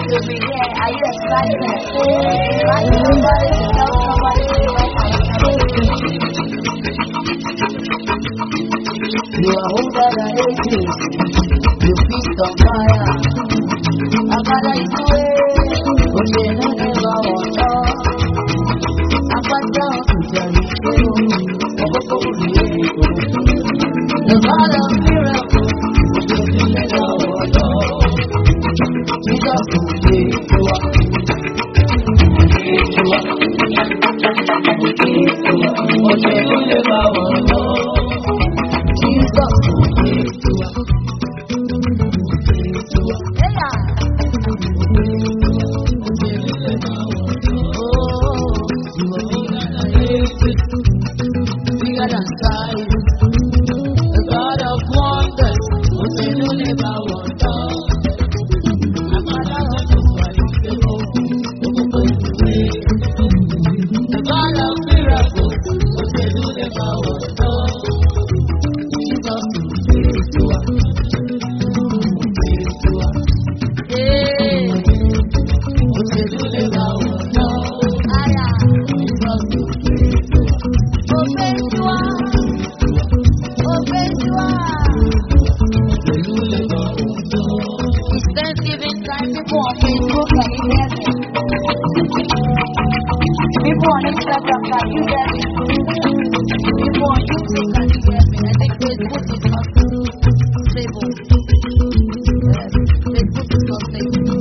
to be here. Are you excited? Invite somebody to tell somebody to invite You are older than ages. You feast on fire. Agbada ìdúró. Òṣèlú ní bá wọ̀ lọ. Agbada ìjà ìṣe omi. Ọkọ̀ òbí èkó. The God of miracles. Òṣèlú ní bá wọ̀ lọ. Jesus kò gbé ètò wa. Ètò wa. Ètò wa. Òṣèlú ní bá wọ̀ lọ. Jesus kò gbé ètò wa. Ètò wa. Thanksgiving time, people on Facebook, can you hear me? People on Instagram, can you hear me? People on YouTube, can you hear me? I think Facebook is not stable. Yes, Facebook is not stable.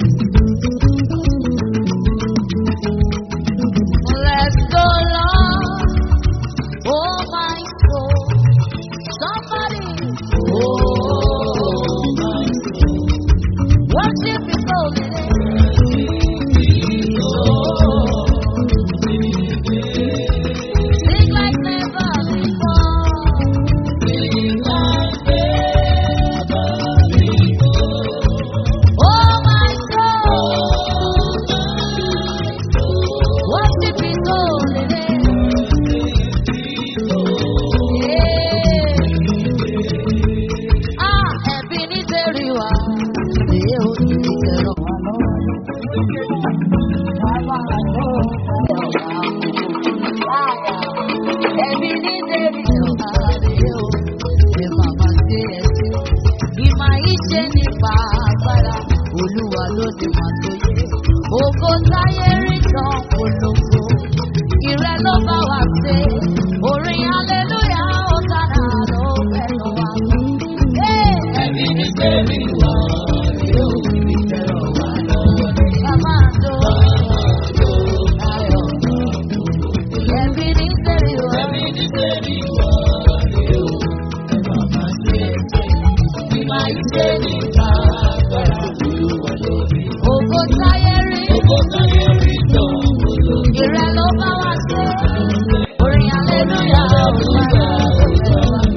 Let's go, Lord. Oh, my soul. Somebody. Oh, my Worship His holy name. Sing like never before. Oh my soul, worship His holy name. Ah, ẹbí nítorí wa, èyí ò ní ìtẹ̀rọ wa lọ́wọ́. Ẹbí nítorí wa, èyí ò ní bàbá sí ẹsẹ̀. Ìmọ̀ ìṣe nípa agbára, Olúwa ló ti máa tó yẹ. Ògo táyé rí tán polongo, ìrẹ́ ló bá wa ṣe. Orin hallelujah ó dára ló fẹ́nu wa. Ẹbí ní sẹ́rí wá, yóò fi tẹ̀rọ wá lọ́wọ́. Bàbá àdó, ayọ̀. Ẹbí ní sẹ́rí wá. Ẹbí ní sẹ́rí wá, yóò fi bàbá ṣe ẹsẹ̀. Ìmọ̀ ìṣe nípa agbára, Olúwa ló ti Ògo táyé rí. Ògo táyé rí tán polongo. Ìrẹ́ ló bá wa ṣe. Orin hallelujah ó dára ló fẹ́nu wa.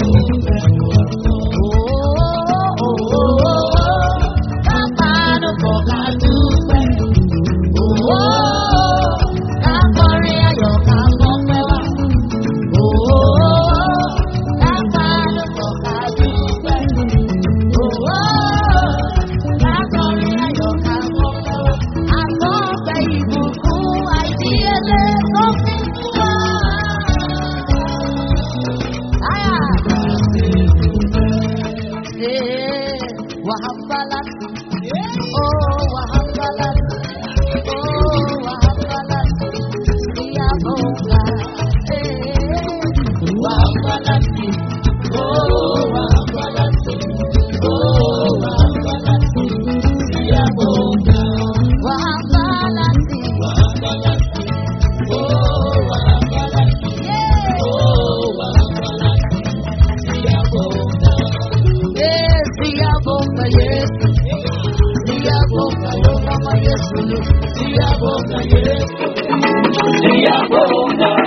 Wahambalat, oh Wahambalat, oh Wahambalat, dia boga, eh Wahambalat, oh Wahambalat, oh Wahambalat, dia boga, Wahambalat, Wahambalat, oh Wahambalat, oh Wahambalat, dia boga. Eh, dia boca, yes. Dia boca, yo mama, yes. Dia boca, yes. Dia boca.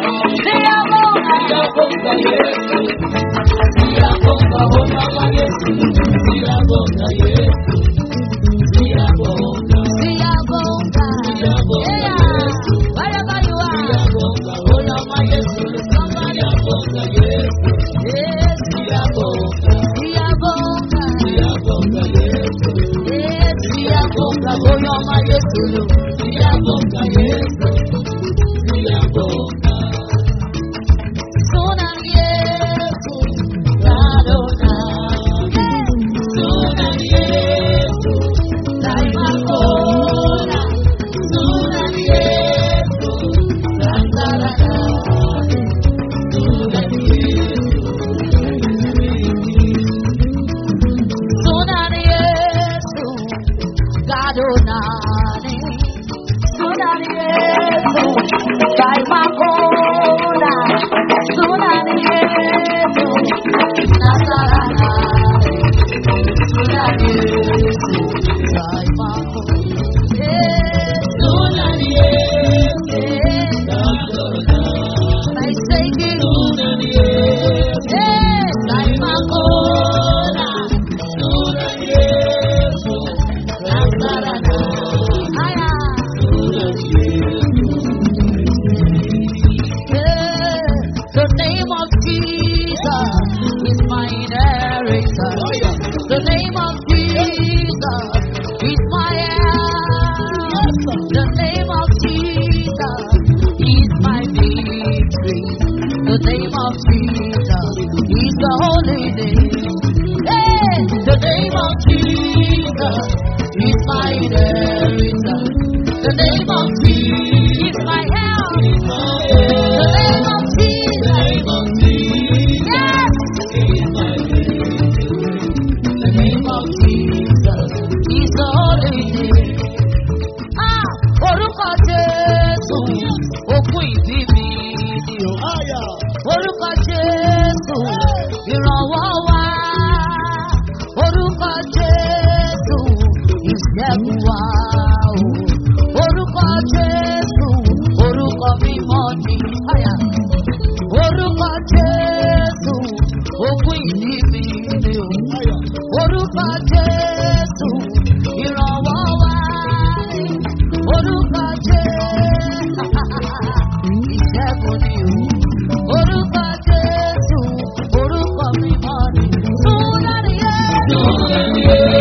take it. Yes, I'm a cola. The name of Jesus is my inheritance. The name of Jesus is my help. The name of Jesus is my victory. The name of Jesus is the holy name. Hey, the name of Jesus is my inheritance. The name of Jesus is my help. The name of Jesus. Yes. The name of Jesus is the holy name. Ah, orúkọ Jésù, òkun ìdí mi ni o. Orúkọ Jésù, ìrànwọ́ wa. Orúkọ Jésù, ìṣẹ́gun wa o. Orúkọ Jésù, orúkọ mímọ́ ni. Háyà. Orúkọ Jésù, òkun ìdí mi ni o. Orúkọ Jésù, ìrànwọ́ wa. Orúkọ Jésù, ìṣẹ́gun ni o. Orúkọ Jésù, orúkọ mímọ́ ni. Súnlẹ̀ yẹn.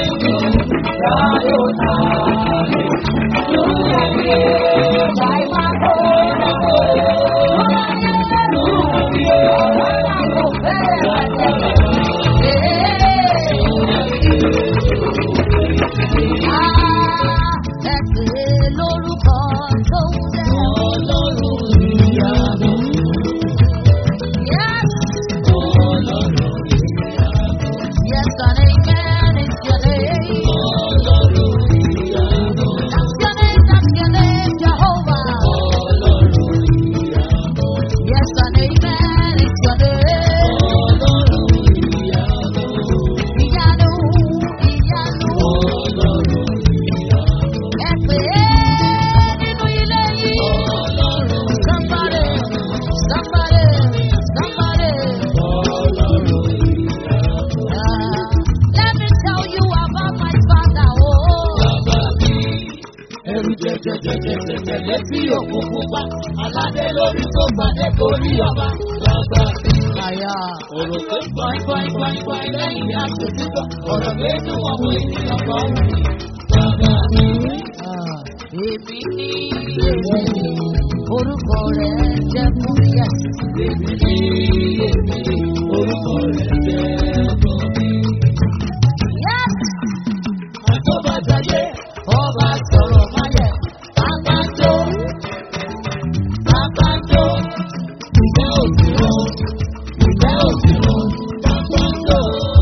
Ẹ̀pẹ̀ lórúkọ tó ń jẹ́ Ọlọ́run ìyanu. Yes. Yes, and amen is your name. That's your name, that's your name, Jehovah. Yes, and amen is your name. Ìyanu, ìyanu. Ẹ pè é nínú ilé yìí. Somebody, somebody, somebody. Ah, let me tell you about my father. Oh. Ẹrù jẹjẹjẹjẹjẹ létí òkun pupa, aládé lórí tó gbàdé torí ọba. Bàbá mi. Àyà. Ọ̀rọ̀ tó gbọ́n gbọ́n gbọ́n gbọ́n lẹ́yìn àtòjúbọ̀. Ọ̀rọ̀ méjì wọn mú ènìyàn kan wù mí. Bàbá mi. Ah, Èmi ní èmi ní orúkọ rẹ̀ jẹ́ fún yẹn. Èmi ní èmi ní orúkọ rẹ̀ jẹ́ ọkọ mi. Yes! Àtọ́bàjáde Ọba sọ̀rọ̀ máyẹ̀. Àpàtó. Àpàtó. Ìfẹ́ òsìrò. Ìfẹ́ òsìrò. Àpàtó.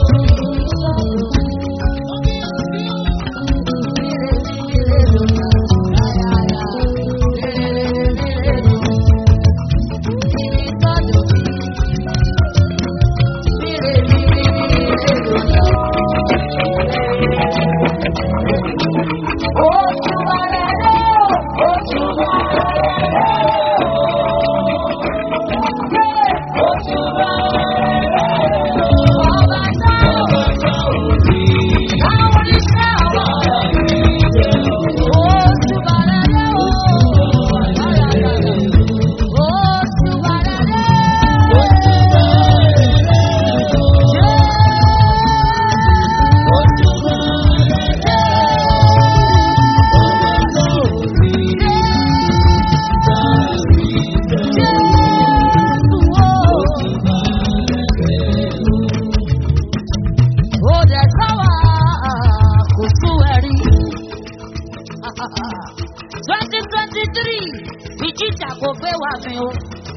Ó dẹ̀ sáwà kò sún ẹ̀rí. twenty twenty three ìjìjà kò gbé wa mi o.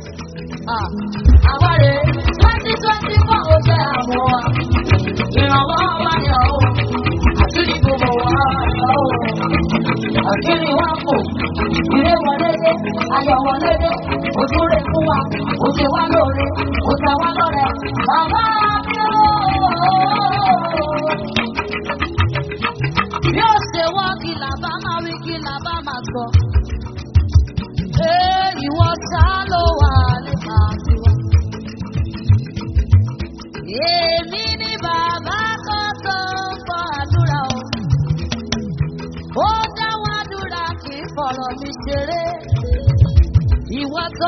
Àwa rè twenty twenty four ó jẹ́ àmọ́ wa. Ìrànwọ́ wa yọ o. Àkíní gbogbo wa yọ o. Àkíní wa kò. Ìrè wọlé dé, ayọ̀ wọlé dé. Ojú rẹ̀ fún wa, ó ṣe wá lóore, ó ṣe wá lọ́rẹ̀. Bàbá mi o. Bí ó ṣe wọ́ kí làbá máa wí kí làbá máa sọ. Ee ìwọ sá ló wà nípa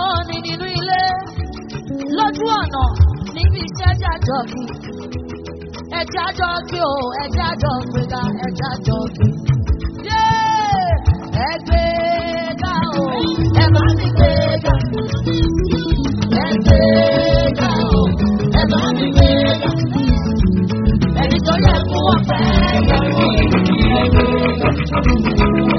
ni nínú ilé lójú ọ̀nà níbi iṣẹ́ jájọ kí ẹja jọ kí o ẹja jọ gbéga ẹja jọ kí. Yé! ẹ gbéga o ẹ bá mi gbéga ẹ gbéga o ẹ bá mi gbéga ẹni tó yẹ fún ọ̀fẹ́ yẹ fún ìlú.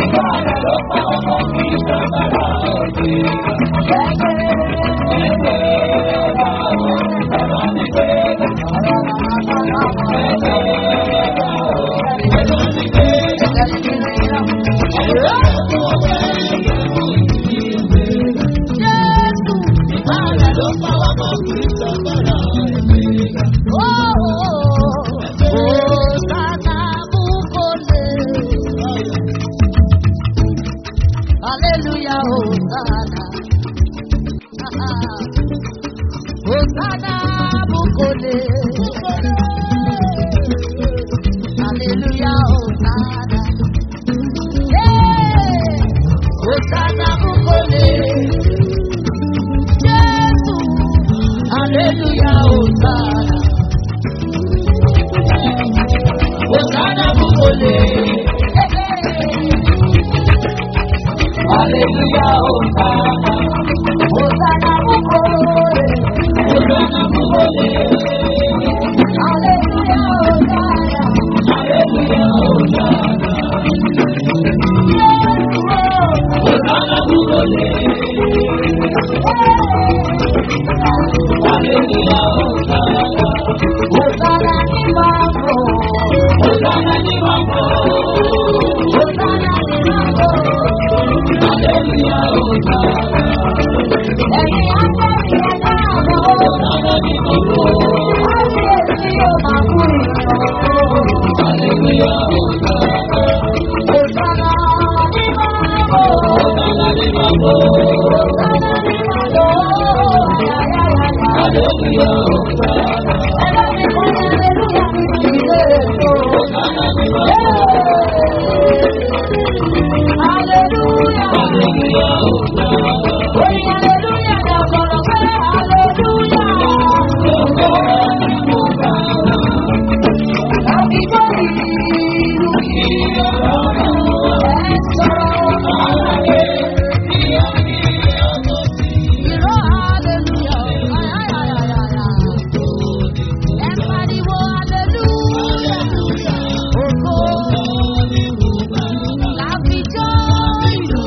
Hallelujah, Hosanna. Hosanna, Bukole. Hallelujah, Hosanna. Yeah. Hosanna, Bukole. Jesus. Hallelujah, Hosanna. Hosanna, Bukole. Hallelujah, Hosanna. Hosanna, Bukole. Hosanna, Bukole. Hallelujah, Hosanna. Hallelujah, Hosanna. Hosanna, Bukole. Hallelujah, Hosanna. Hosanna, ni mambo. Hosanna, ni mambo. Hosanna, ni mambo. Hallelujah, Hosanna. Ẹ̀yin ángẹ́lì ẹ̀dá àbọ̀. Hosanna, ni mambo. Kábíyèsí ò máa kú ìrọ̀. Hallelujah, Hosanna. Hosanna, ni mambo. Hosanna, ni mambo. Hosanna, ni mambo. Ayayayaya. Hallelujah, Hosanna. Ẹ̀dá mi kọ́ ní hallelujah ní ìdílé ètò. Hosanna, ni mambo. Hallelujah. Hallelujah, Hosanna. Oyin hallelujah ni ọ̀sọ̀rọ̀ pé hallelujah. Àbíkọ́ ìlú ẹ̀ sọ̀rọ̀. Ìró hallelujah. Ayayayaya. Ẹ pariwo hallelujah. Ògo. Làbíjọ́ ìlú.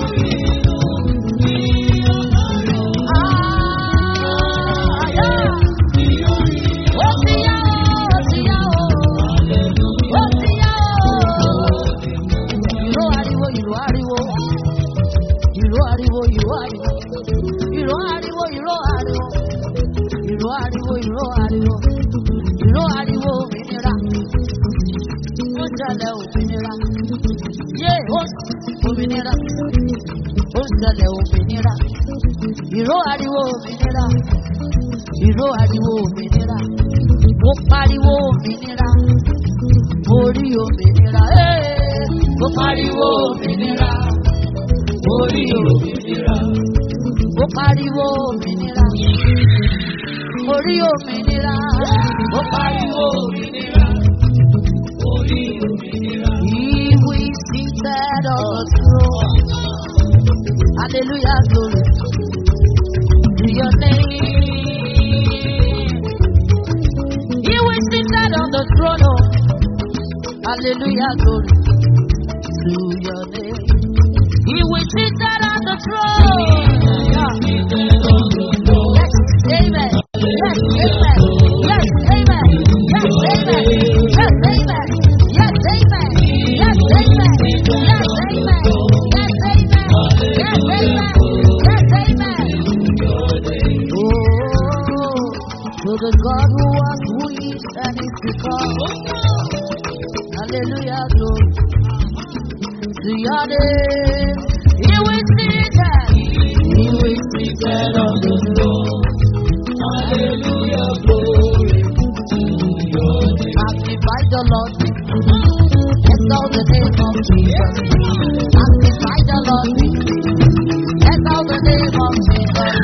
Àyà. Ó ti yá o, ó ti yá o. Ó ti yá o. Ìró ariwo, ìró ariwo. Ìró ariwo, ìró ariwo. Ìró ariwo, ìró ariwo. Ìró ariwo, ìró ariwo. Ìró ariwo òmìnira. Ó ṣẹlẹ̀ òmìnira. Yé ó òmìnira. Ó ṣẹlẹ̀ òmìnira. Ìró ariwo òmìnira. Ìró ariwo òmìnira. Ó pariwo òmìnira. Mo rí òmìnira. Ee, Ó pariwo òmìnira. Mo rí òmìnira. Ó pariwo òmìnira. Mo rí òmìnira. Ó pariwo òmìnira. Mo rí òmìnira. He who is seated on the throne. Hallelujah, glory to your name. He who is seated on the throne. Oh. Hallelujah, glory to your name. He who is seated on the throne. Yes, amen. Yes, amen. Yes, amen. Yes, amen. Yes, amen. Yes, amen. Yes, amen. Yes, amen. Yes, amen. Yes, amen. Yes, amen. Oh, to the God who was, who is, and is to come. Hallelujah, glory to your name. He will see that. He will see that on the throne. Hallelujah, glory to your name. Magnify the Lord. Exalt the name of Jesus. Magnify the Lord. Exalt the name of Jesus.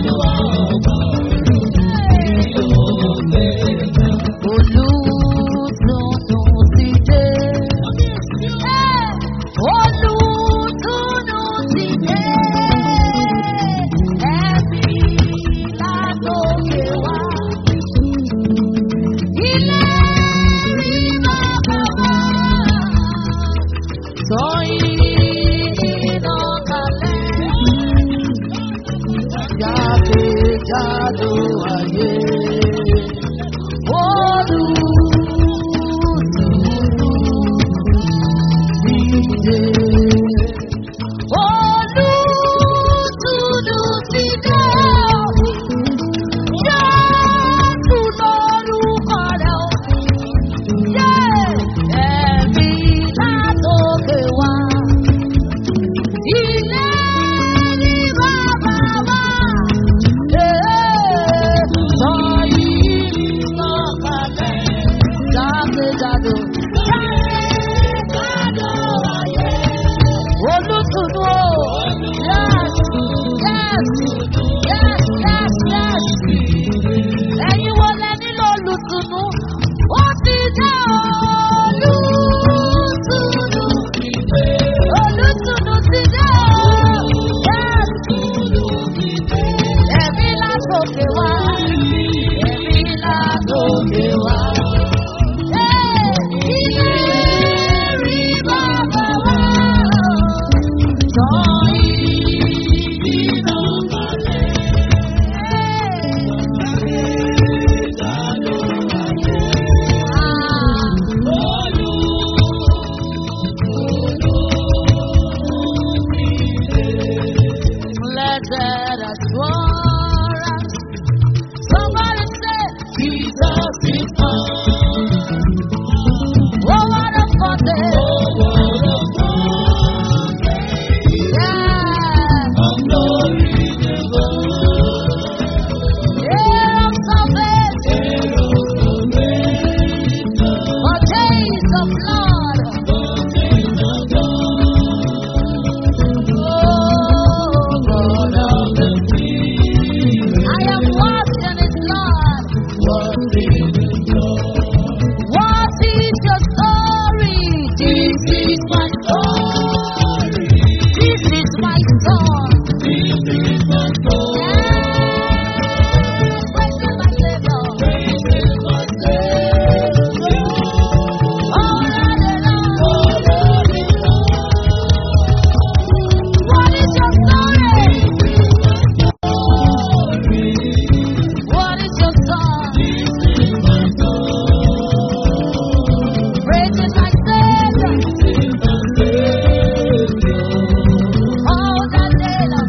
Olùtùnú ti dé. Olùtùnú ti dé. Ẹ̀mí látòkè wá. Ilé rí bàbá wá. Sọ iná kalẹ̀. Jákèjádò ayé. Olùtùnú ti dé. Jésù lórúkọ rẹ̀ o. Ẹ̀mí látòkè wá. Ilé ní bàbá wa. Sọ yìí lọ́kàlẹ̀. Jákèjádò. Jákèjádò ayé. Olùtùnú o. Yes, yes, yes, yes, yes. Ẹ̀yin wo lẹ nílò olùtùnú? Ó ti dé olùtùnú. Olùtùnú ti dé o. Yes. Ẹ̀mí látòkè wá. Ẹ̀mí látòkè wá. Ilé rí bàbá wá. Sọ ìdíná kalẹ̀. Blessed assurance. Somebody say, Jesus is mine. Oh, what a foretaste. Yeah. Heir of salvation. Foretaste of blood. Oh, God of the I am washed in His blood. What is your story? This is my story. This is my song. Yeah. Praising my Savior. All day long. What is your story? What is your song? Praising my Savior. All the day long.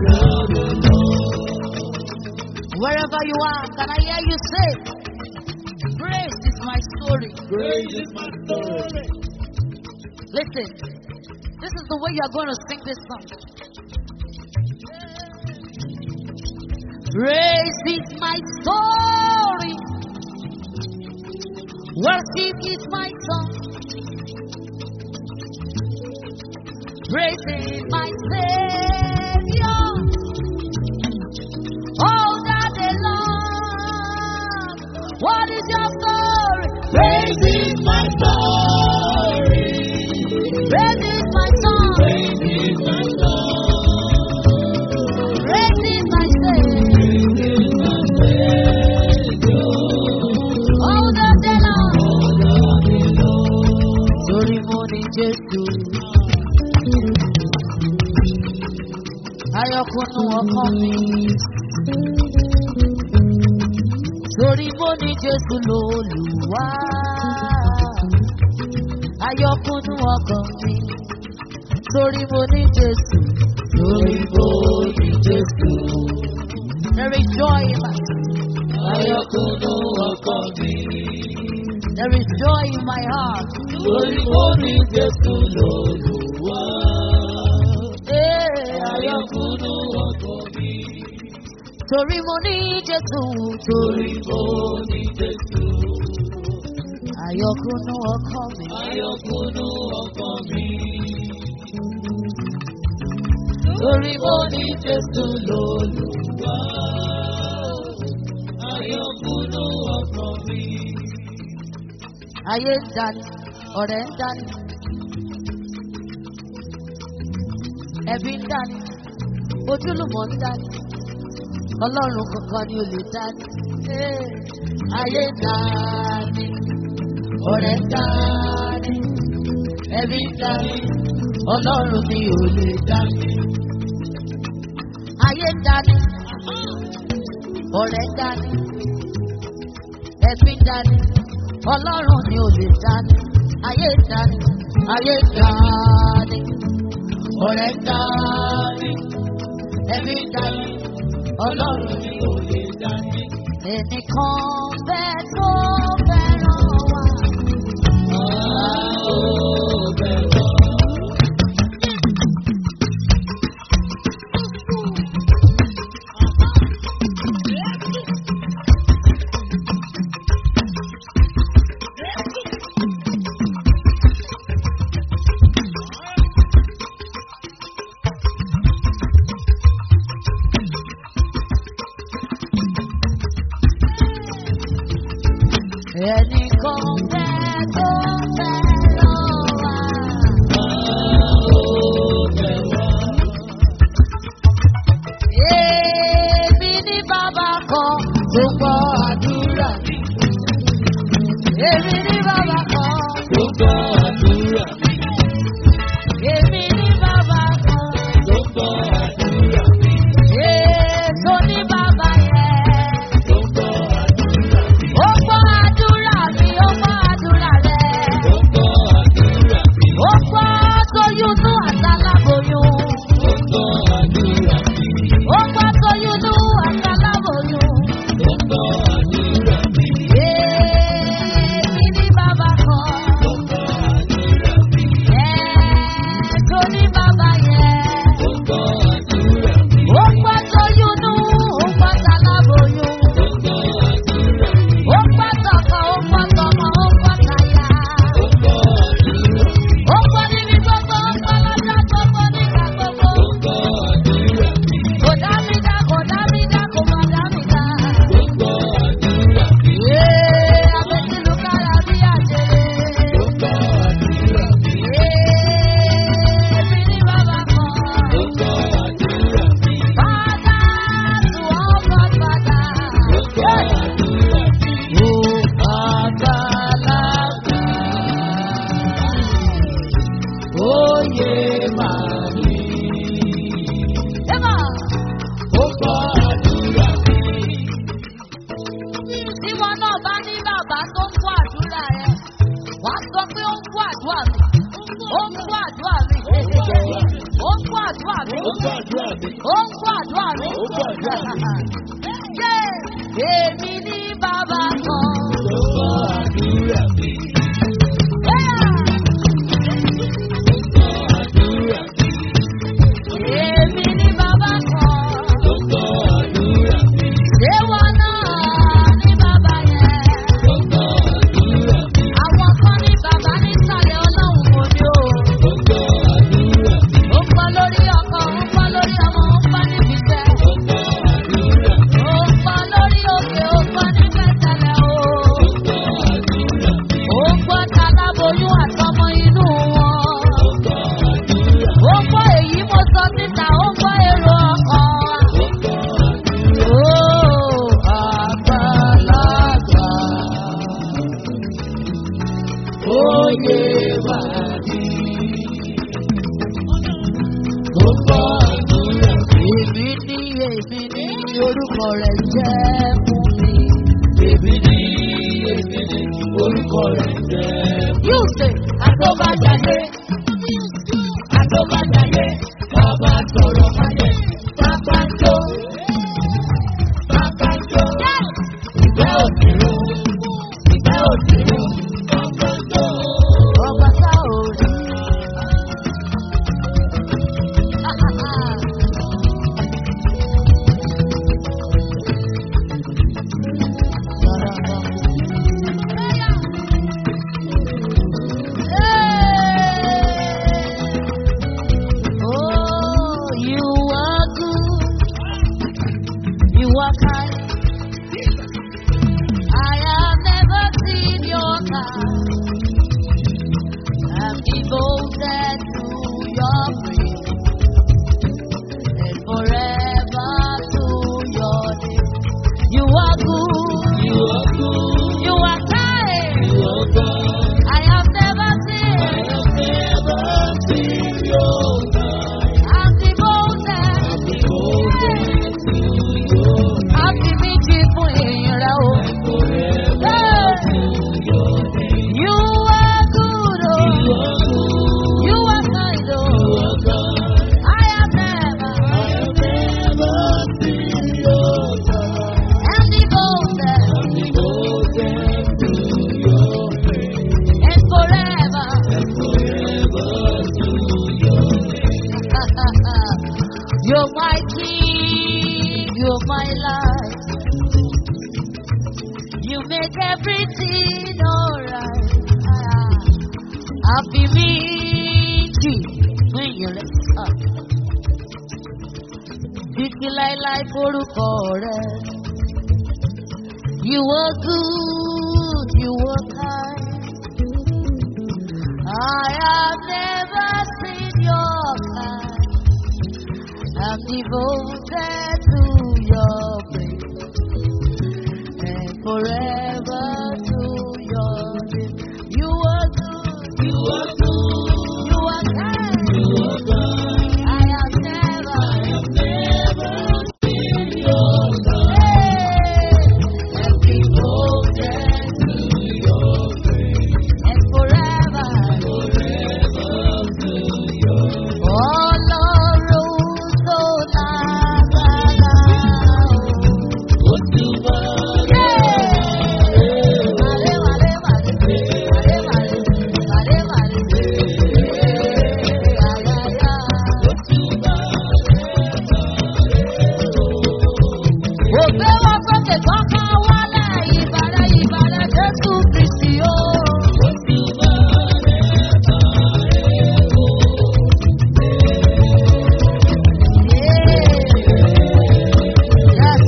Wherever you are, can I hear you say, Grace is my story. Listen, this is the way you're going to sing this song. Praise is my story. Worship is my song. Praise is my Savior. All that day long. What is your story? Praise is my story. Praise is my song. Praise is my Savior. All that day long. Torí mo ní Jésù. Ayọ̀kúnnú ọkàn mi. Torí mo ní Jésù lólùwà. Ayọ̀kúnnú ọkàn mi. Torí mo ní Jésù. Torí mo ní Jésù. There is joy in my Ayọ̀kúnnú ọkàn mi. There is joy in my heart. Torí mo ní Jésù lólùwà. Hey, Ayọ̀kúnnú ọkàn mi. Torí mo ní Jésù. Torí Torí mo ní Jésù. àyọkúnú ọkàn mi. Ayọ̀kúnnú ọkàn mi. Torí mo Mo ní Jésù lólùwà. ayé ń dání ọ̀rẹ́ ń dání ẹbí ń dání ojúlùmọ̀ ń dání ọlọ́run kankan ni ò lè dání Eh, ayé ń dání ọ̀rẹ́ ń dání ẹbí ń dání ọlọ́run ni ò lè dání ayé ń dání ọ̀rẹ́ ń dání ẹbí ń dání ọlọ́run ni ò lè dání ayé ń dání ayé ń dání ọ̀rẹ́ ń dání ẹbí ń dání ọlọ́run ni ò lè dání. ẹnìkan bẹ́ẹ̀ tó fẹ́ràn wa. ẹnìkan bẹ́ẹ̀ tó fẹ́ràn wa. Èmi ní bàbá kan tó gbọ́ àdúrà mi. Èmi ní bàbá kan tó gbọ́ àdúrà mi. Èmi ní bàbá kan tó gbọ́ àdúrà mi. Èso ní bàbá yẹn tó gbọ́ àdúrà mi. Ó gbọ́ àdúrà mi, ó gbọ́ àdúrà rẹ̀. Ó gbọ́ àdúrà mi. Ó gbọ́ tóyúnú àtàlábòyún. Ó gbọ́ àdúrà mi. Ó gbọ́ tóyúnú àtàlábòyún. Ó gbọ́ àdúrà mi. Èmi ní bàbá kan. Ó gbọ́ àdúrà mi. Èso ní bàbá yẹn. Ó gbọ́ àdúrà mi. Ó gbọ́ tóyúnú, ó gbọ́ àtàlábòyún. Ó gbọ́ àdúrà mi. Ó gbọ́ tọkọ, ó gbọ́ tọmọ, ó gbọ́ táyà. Ó gbọ́ àdúrà mi. Ó gbọ́ níbi gbogbo, ó gbọ́ lọ́jọ́ gbogbo nígbà gbogbo. Ó gbọ́ àdúrà mi. Kò dá mi dá, kò dá mi dá, kò má dá mi dá. Ó gbọ́ àdúrà mi. Ee, abẹ́sílù kára bí àjèrè. Ó gbọ́ àdúrà mi. Ee, èmi ní bàbá kan. Ó gbọ́ àdúrà mi. Father to all godfather. Ó gbọ́ àdúrà mi. Ó àgbàlagbà. Oyè máa ní. Ẹ́mà. Ó gbọ́ àdúrà mi. Tí wọn náà bá ní bàbá tó ń gbọ́ àdúrà rẹ̀, wàá sọ pé ó ń gbọ́ àdúrà mi. Ó ń gbọ́ àdúrà mi. Ó ń gbọ́ àdúrà mi. Ó gbọ́ àdúrà mi. Ó ń gbọ́ àdúrà mi. Ó gbọ́ àdúrà mi. Yé! Èmi ní bàbá kan. Ó gbọ́ àdúrà mi. Yéyà! Ó gbọ́ àdúrà mi. Èmi ní bàbá kan. Ó gbọ́ àdúrà mi. Ṣé wọn náà ní bàbá yẹn? Ó gbọ́ àdúrà mi. Àwọn kan ní bàbá nísàlẹ̀ ọlọ́run kò ní o. Ó gbọ́ àdúrà mi. Ó ń pọ́ lórí ọkọ, ó ń pọ́ lórí ọmọ, ó ń pọ́ níbi iṣẹ́. Ó gbọ́ àdúrà mi. Ó ń pọ́ lórí òkè, ó ń pọ́ ní pẹ̀tẹ́lẹ̀ o. Ó gbọ́ àdúrà mi. Ó ń pọ́ taláboyún àtọmọ inú wọn. Ó gbọ́ àdúrà mi. Ó ń pọ́ èyí mo sọ síta, ó ń pọ́ èrò ọkàn wa. Ó gbọ́ àdúrà mi. Ó àgbàlagbà. Oyè máa ní. Ó gbọ́ àdúrà mi. Èmi ní èmi ní orúkọ rẹ̀ jẹ́ fún mi. Èmi ní èmi ní orúkọ rẹ̀ jẹ́. Yóò ṣe Àtọ́bàjáde. Àtọ́bàjáde. Bàbá sọ̀rọ̀ kalẹ̀. Bàbá jó. Bàbá jó. Ìgbẹ́ òsèré. Ìgbẹ́ òsèré. Bàbá jó. ọba tá ò rí. Oh, you are kind. I have never seen your kind. I'm devoted to your praise and forever to your name. You are good. You are good. You are kind. You are God. I have never I seen. have never seen your kind. I'm devoted. Devoted to your Happy méjì fún èèyàn rẹ̀ o. forever to your name. You are good o. You are good. You are kind o. You are God. I have never. I have never seen your kind. I'm devoted. I'm devoted to your name. And forever. And forever to your name. You're my king. You're my life. You make everything alright. Happy méjì fún èèyàn rẹ̀. Títí láíláí forúkọ rẹ̀. You were good, you were kind. I have never seen your kind. I'm devoted to your praise and forever to your name. You are good, You are good. you are kind. You are God. I have never, I have never seen your kind. hey, And devoted to your praise. and forever. Forever to your Ọlọ́run tó lágbára o. Otuba. Màlé, màlé, màlé, màlé, màlé, màlé, màlé. Àyàyà. Ògbé wọn sókè kọ́kọ́ wálẹ̀ ìbàdàn ìbàdàn Jésù Kristì o. Yes.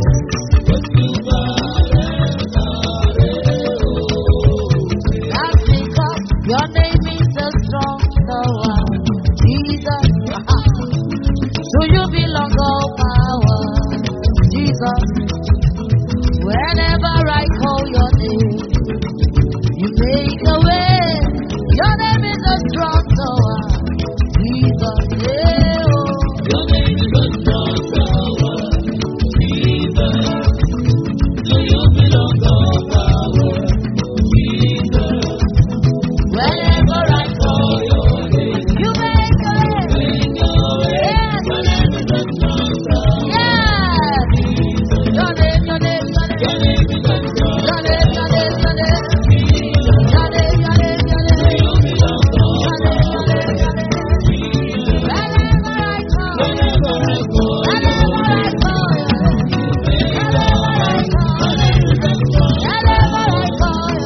That's because your name is a strong tower. Jesus. To you belong all power. Jesus. Whenever I call your name, you make a way. Your name is a strong tower. Jesus. Yeah, oh. Your name is a strong tower. Jesus. To you belong all power. Jesus. Whenever I call, For your name. you make a way. Make a way. Yes. Your name is a strong tower. Yes. Your name, your name, your name. Your name is a strong Your name, your name, your name. Jesus. Your name, your name, your To name. you belong all Your name, your name, your name. Jesus. Whenever I call, Whenever I call whenever I call, whenever I call, whenever I call.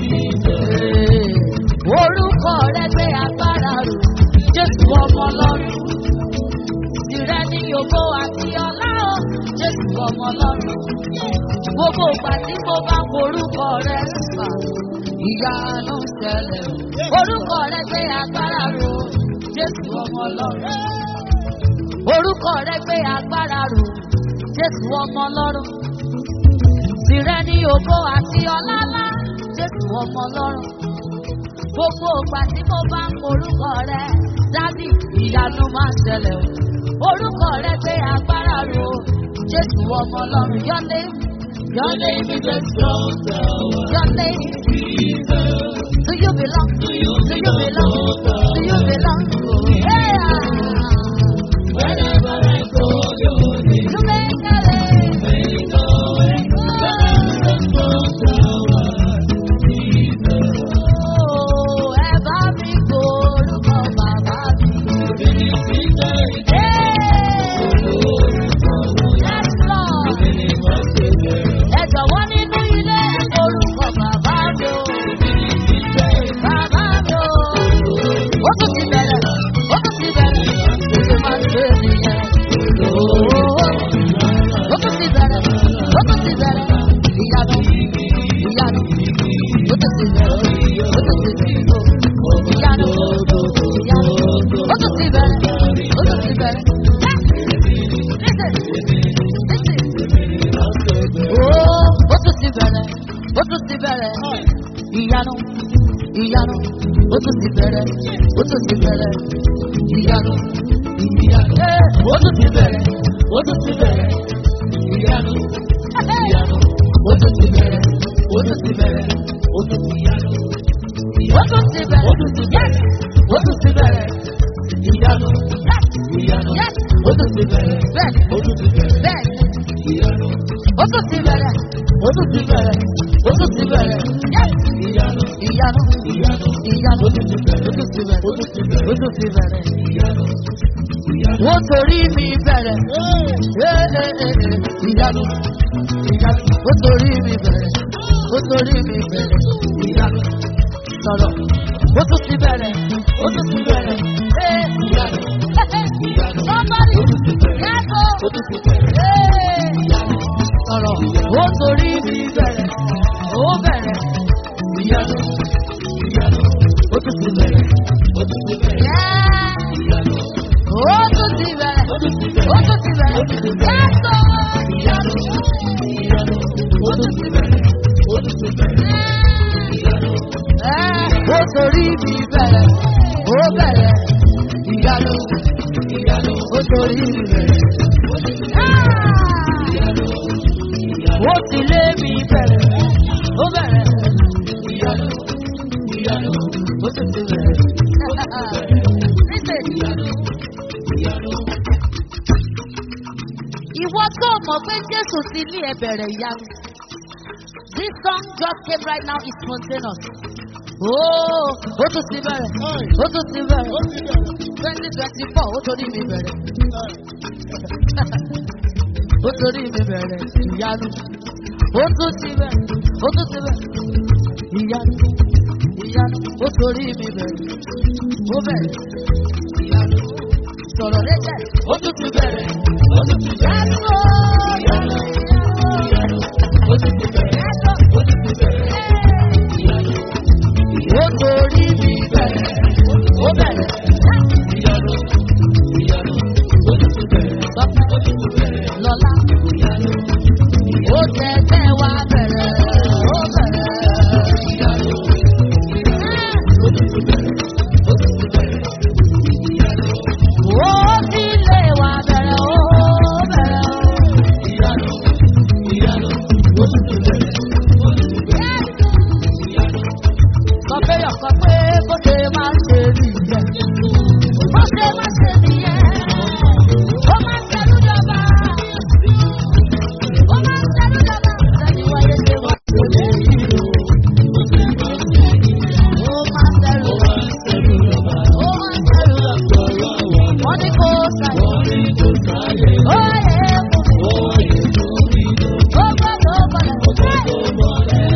Orúkọ rẹ̀ gbé agbára rò, Jésù ọmọ ọlọ́run. Tìrẹ ni ògo àti ọlá o, Jésù ọmọ ọlọ́run. Gbogbo ìgbà tí mo bá forúkọ rẹ̀ fà, ìyanu ṣẹlẹ̀ o. Orúkọ rẹ̀ gbé agbára rò, Jésù ọmọ ọlọ́run. Orúkọ rẹ̀ gbé agbára rò, Jésù ọmọ ọlọ́run. Tìrẹ ni ògo àti ọlá ńlá, Jésù ọmọ ọlọ́run. Gbogbo ìgbà tí mo bá ń porúkọ rẹ̀, dádì ìyanu máa ń ṣẹlẹ̀ o. Orúkọ rẹ̀ gbé agbára rò, Jésù ọmọ ọlọ́run. Your name, your Your name name is is a strong tower. your name. Jesus. Do you belong? To you Do you belong? Do you belong? Yeah. Whenever I call your name. You make a way. Make a way. Your name is a strong tower. Jesus. Oh, ẹ bá mi gbórúkọ bàbá mi. Hey! Yes, Lord. Ẹ jọ̀wọ́ nínú ilé orúkọ bàbá mi o. Bàbá mi o. Ó tún ti bẹ̀rẹ̀. tún ti bẹ̀rẹ̀ ìyanu ìyanu ó tún ti bẹ̀rẹ̀ ó tún ti bẹ̀rẹ̀ ìyanu ìyanu ó tún ti bẹ̀rẹ̀ ó tún ti bẹ̀rẹ̀. Listen, listen. Oh, ó tún ti bẹ̀rẹ̀ ó tún ti bẹ̀rẹ̀ ìyanu ìyanu ó tún ti bẹ̀rẹ̀ ó tún ti bẹ̀rẹ̀ ìyanu ìyanu Eh, ó tún ti bẹ̀rẹ̀ ó tún ti bẹ̀rẹ̀ ìyanu ìyanu ó tún ti bẹ̀rẹ̀ ó tún ti bẹ̀rẹ̀ ó tún ti yanu ó tún ti bẹ̀rẹ̀ ó tún ti bẹ̀rẹ̀ ó tún ti bẹ̀rẹ̀ ìyanu ìyanu ó tún ti bẹ̀rẹ̀ bẹ́ẹ̀ ó tún ti bẹ̀rẹ̀ bẹ́ẹ̀ ìyanu ó tún ti bẹ̀rẹ̀ ó tún ti bẹ̀rẹ̀ ó tún ti bẹ̀rẹ̀ ìyanu ìyanu ìyanu ìyanu ó tún ti bẹ̀rẹ̀ ó tún ti bẹ̀rẹ̀ ó tún ti bẹ̀rẹ̀ ó tún ti bẹ̀rẹ̀ ìyanu ìyanu ó torí mi bẹ̀rẹ̀ ìyanu ìyanu ó torí mi bẹ̀rẹ̀ ó torí mi bẹ̀rẹ̀ ìyanu sọ̀rọ̀ ó tún ti bẹ̀rẹ̀ ó tún ti bẹ̀rẹ̀ ìyanu ìyanu somebody yàgò ó tún ti bẹ̀rẹ̀ ìyanu sọ̀rọ̀ ó torí mi bẹ̀rẹ̀ ó bẹ̀rẹ̀ ìyanu ìyanu ó tún ti bẹ̀rẹ̀ ó tún ti bẹ̀rẹ̀ ìyanu ó tún ti bẹ̀rẹ̀ ó tún ti bẹ̀rẹ̀ ó tún ti bẹ̀rẹ̀ yàgò ìyanu ìyanu ó tún ti bẹ̀rẹ̀ ó tún ti bẹ̀rẹ̀ ìyanu ó torí mi bẹ̀rẹ̀ ó bẹ̀rẹ̀ ìyanu ìyanu ó torí mi bẹ̀rẹ̀ ìyanu ó ti lé mi bẹ̀rẹ̀ ó bẹ̀rẹ̀ ìyanu ìyanu ó ti ti bẹ̀rẹ̀. Listen. Ìwọ tó mọ̀ pé Jésù ti ní ẹ bẹ̀rẹ̀ ìyanu. This song just came right now is spontaneous. Oh, ó tún ti bẹ̀rẹ̀, ó tún ti bẹ̀rẹ̀. Twenty twenty four, ó torí mi bẹ̀rẹ̀. Ó torí mi bẹ̀rẹ̀ ìyanu. Ó tún ti bẹ̀rẹ̀, ó tún ti bẹ̀rẹ̀. Ìyanu, ìyanu, ó torí mi bẹ̀rẹ̀. Ó bẹ̀rẹ̀ ìyanu. Sọ̀rọ̀ lẹ́jẹ̀, ó tún ti bẹ̀rẹ̀. Ó tún ti bẹ̀rẹ̀. Ìyanu, ìyanu, ó tún ti bẹ̀rẹ̀. Ó tún ti bẹ̀rẹ̀. Ìyanu, ó torí mi bẹ̀rẹ̀. Ó bẹ̀rẹ̀. Ìyanu, ìyanu, ó tún ti bẹ̀rẹ̀. Sọ́kẹ́, ó tún ti bẹ̀rẹ̀. Lọ́lá, ìyanu, ó tẹ̀tẹ̀ wá bẹ̀rẹ̀. Ó bẹ̀rẹ̀. Ìyanu, ó tún ti bẹ̀rẹ̀. Ó tún ti bẹ̀rẹ̀. Ìyanu, ó ti lé wa bẹ̀rẹ̀. Ó bẹ̀rẹ̀. Ìyanu, ìyanu, ó tún ti bẹ̀rẹ̀. Ó tún ti bẹ̀rẹ̀. Ìyanu, sọ pé ọ̀kan pé bó ṣe máa ń ṣe nìyẹn. Bó ṣe máa ṣe nìyẹn. Ó máa ń ṣẹlú jọba. Ó máa ń ṣẹlú jọba. Sẹ́yìn wáyé ṣe wá. Ó máa ń ṣẹlú jọba. Ó máa ń ṣẹlú jọba. Wọ́n ní kó ṣàyẹ̀. Ó yẹ kó mi. Ó gbọ́dọ̀ bọ̀lẹ̀.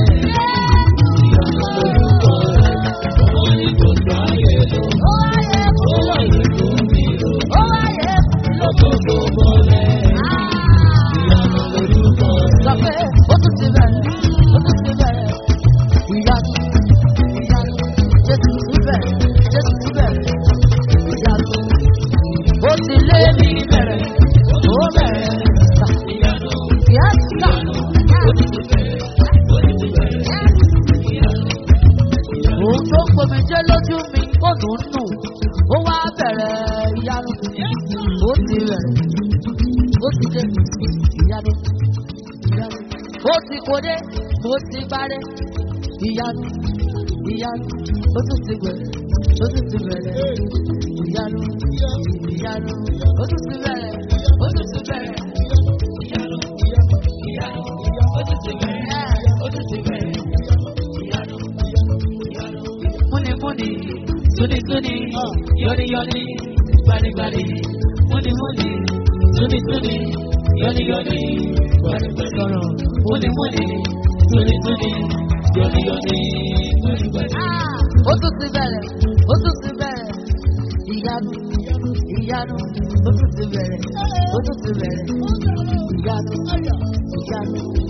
Ó wáyé kó mi. Ó wáyé kó mi. Sọ pé ó tún ti bẹ̀rẹ̀, ó tún ti bẹ̀rẹ̀. Ìyanu, ìyanu, Jésù ti bẹ̀rẹ̀, Jésù ti bẹ̀rẹ̀. Ìyanu, ó ti lé mi bẹ̀rẹ̀, ó bẹ̀rẹ̀. Ìyanu, yẹ́sà, Òun tó ń gbomi jẹ́ lójú mi, ó dùn ún nù. Ó wá bẹ̀rẹ̀ ìyanu, ó ti bẹ̀rẹ̀, ó ti dé ìyanu ìyanu. Ó ti kóde, ó ti bárẹ̀. Ìyanu, ìyanu, ó tún ti bẹ̀rẹ̀, ó tún ti bẹ̀rẹ̀. Ìyanu, ìyanu, ó tún ti bẹ̀rẹ̀, ó tún ti bẹ̀rẹ̀. Ìyanu, ìyanu, ó tún ti bẹ̀rẹ̀, ó tún ti bẹ̀rẹ̀. Ìyanu, ìyanu, múnimúni, túnitúni, yọ́niyọ́ni, gbanigbani, múnimúni, túnitúni, yọ́niyọ́ni, gbanigbani sọ̀rọ̀, múnimúni, túnitúni, yọ́niyọ́ni, gbanigbani. Ó tún ti bẹ̀rẹ̀, ó tún ti bẹ̀rẹ̀, ìyanu, ìyanu, ó tún ti bẹ̀rẹ̀, ó tún ti bẹ̀rẹ̀, ìyanu, ìyanu,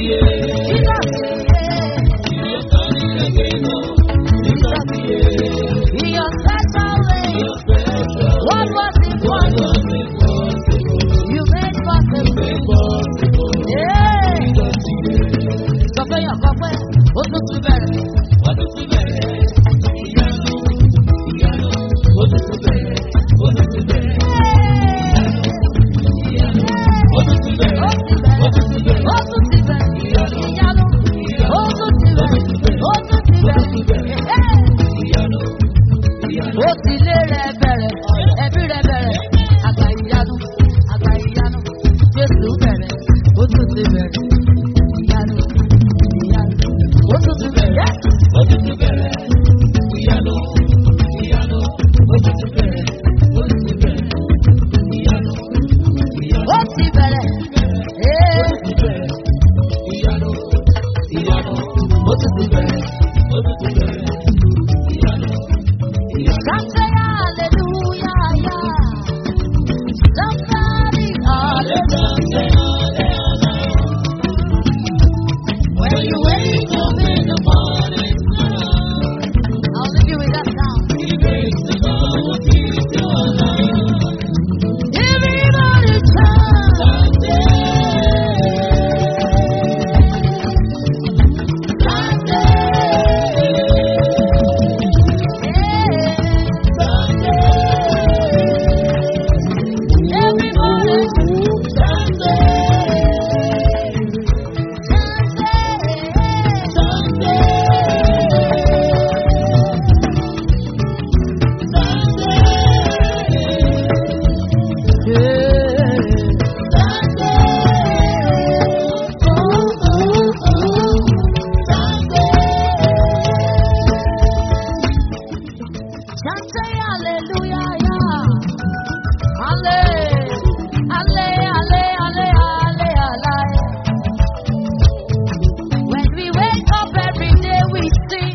your special way. What was impossible, you made possible. Yeah. Sọ fẹ́ yàn kan pé ó tún ti bẹ̀rẹ̀. Ó ti bẹ̀rẹ̀. Ó tún ti bẹ̀rẹ̀. Ìyanu. Ó tún ti bẹ̀rẹ̀. Ó tún ti bẹ̀rẹ̀. Ó ti lé rẹ̀ bẹ̀rẹ̀. Ẹbí rẹ̀ bẹ̀rẹ̀. Àgbà ìyanu. Àgbà ìyanu. Jésù bẹ̀rẹ̀. Ó tún ti bẹ̀rẹ̀. Ìyanu. Ìyanu. Ó tún ti bẹ̀rẹ̀. Ó ti bẹ̀rẹ̀. Ee. Somebody hallelujah, yeah. Somebody hallelujah. When you wake up in the morning, I'll leave you with that sound. Everybody chant. Say hallelujah, yeah. Halle, halle, halle, halle, halle, halle. When we wake up every day, we sing.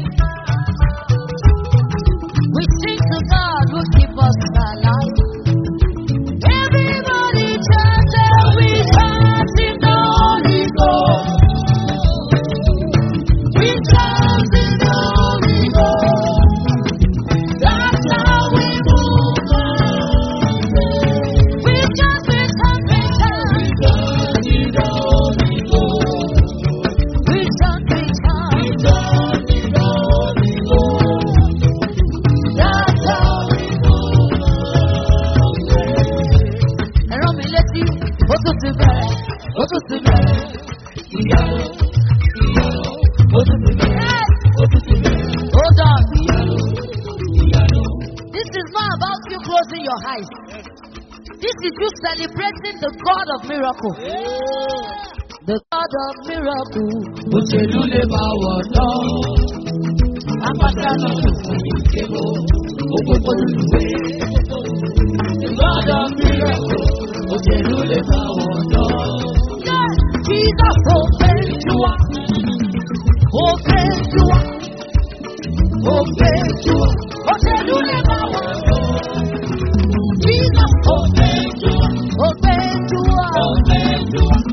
We sing to God who keep us alive. Everybody chant and we chant in the Holy Ghost. We chant in the Holy Ghost. That's how we move. We chant, we chant, we chant. We chant, we chant. That's how we ẹ̀rọ mi létí ó tún ti bẹ̀rẹ̀ ó tún ti bẹ̀rẹ̀. Hold on. This is not about you closing your eyes. This is you celebrating the God of miracle. The God of miracle. Òṣèlú lè máa wọ̀ náà. Apáta náà kò fún ìkéwò. Òpópó lùwé. Ìgbọ́dọ̀ mìíràn. Òṣèlú lè máa wọ̀ náà. Yeah. Jesus open to us. Open to us. Open to us. Òṣèlú lè bá wà. Jesus open to us. Open to us.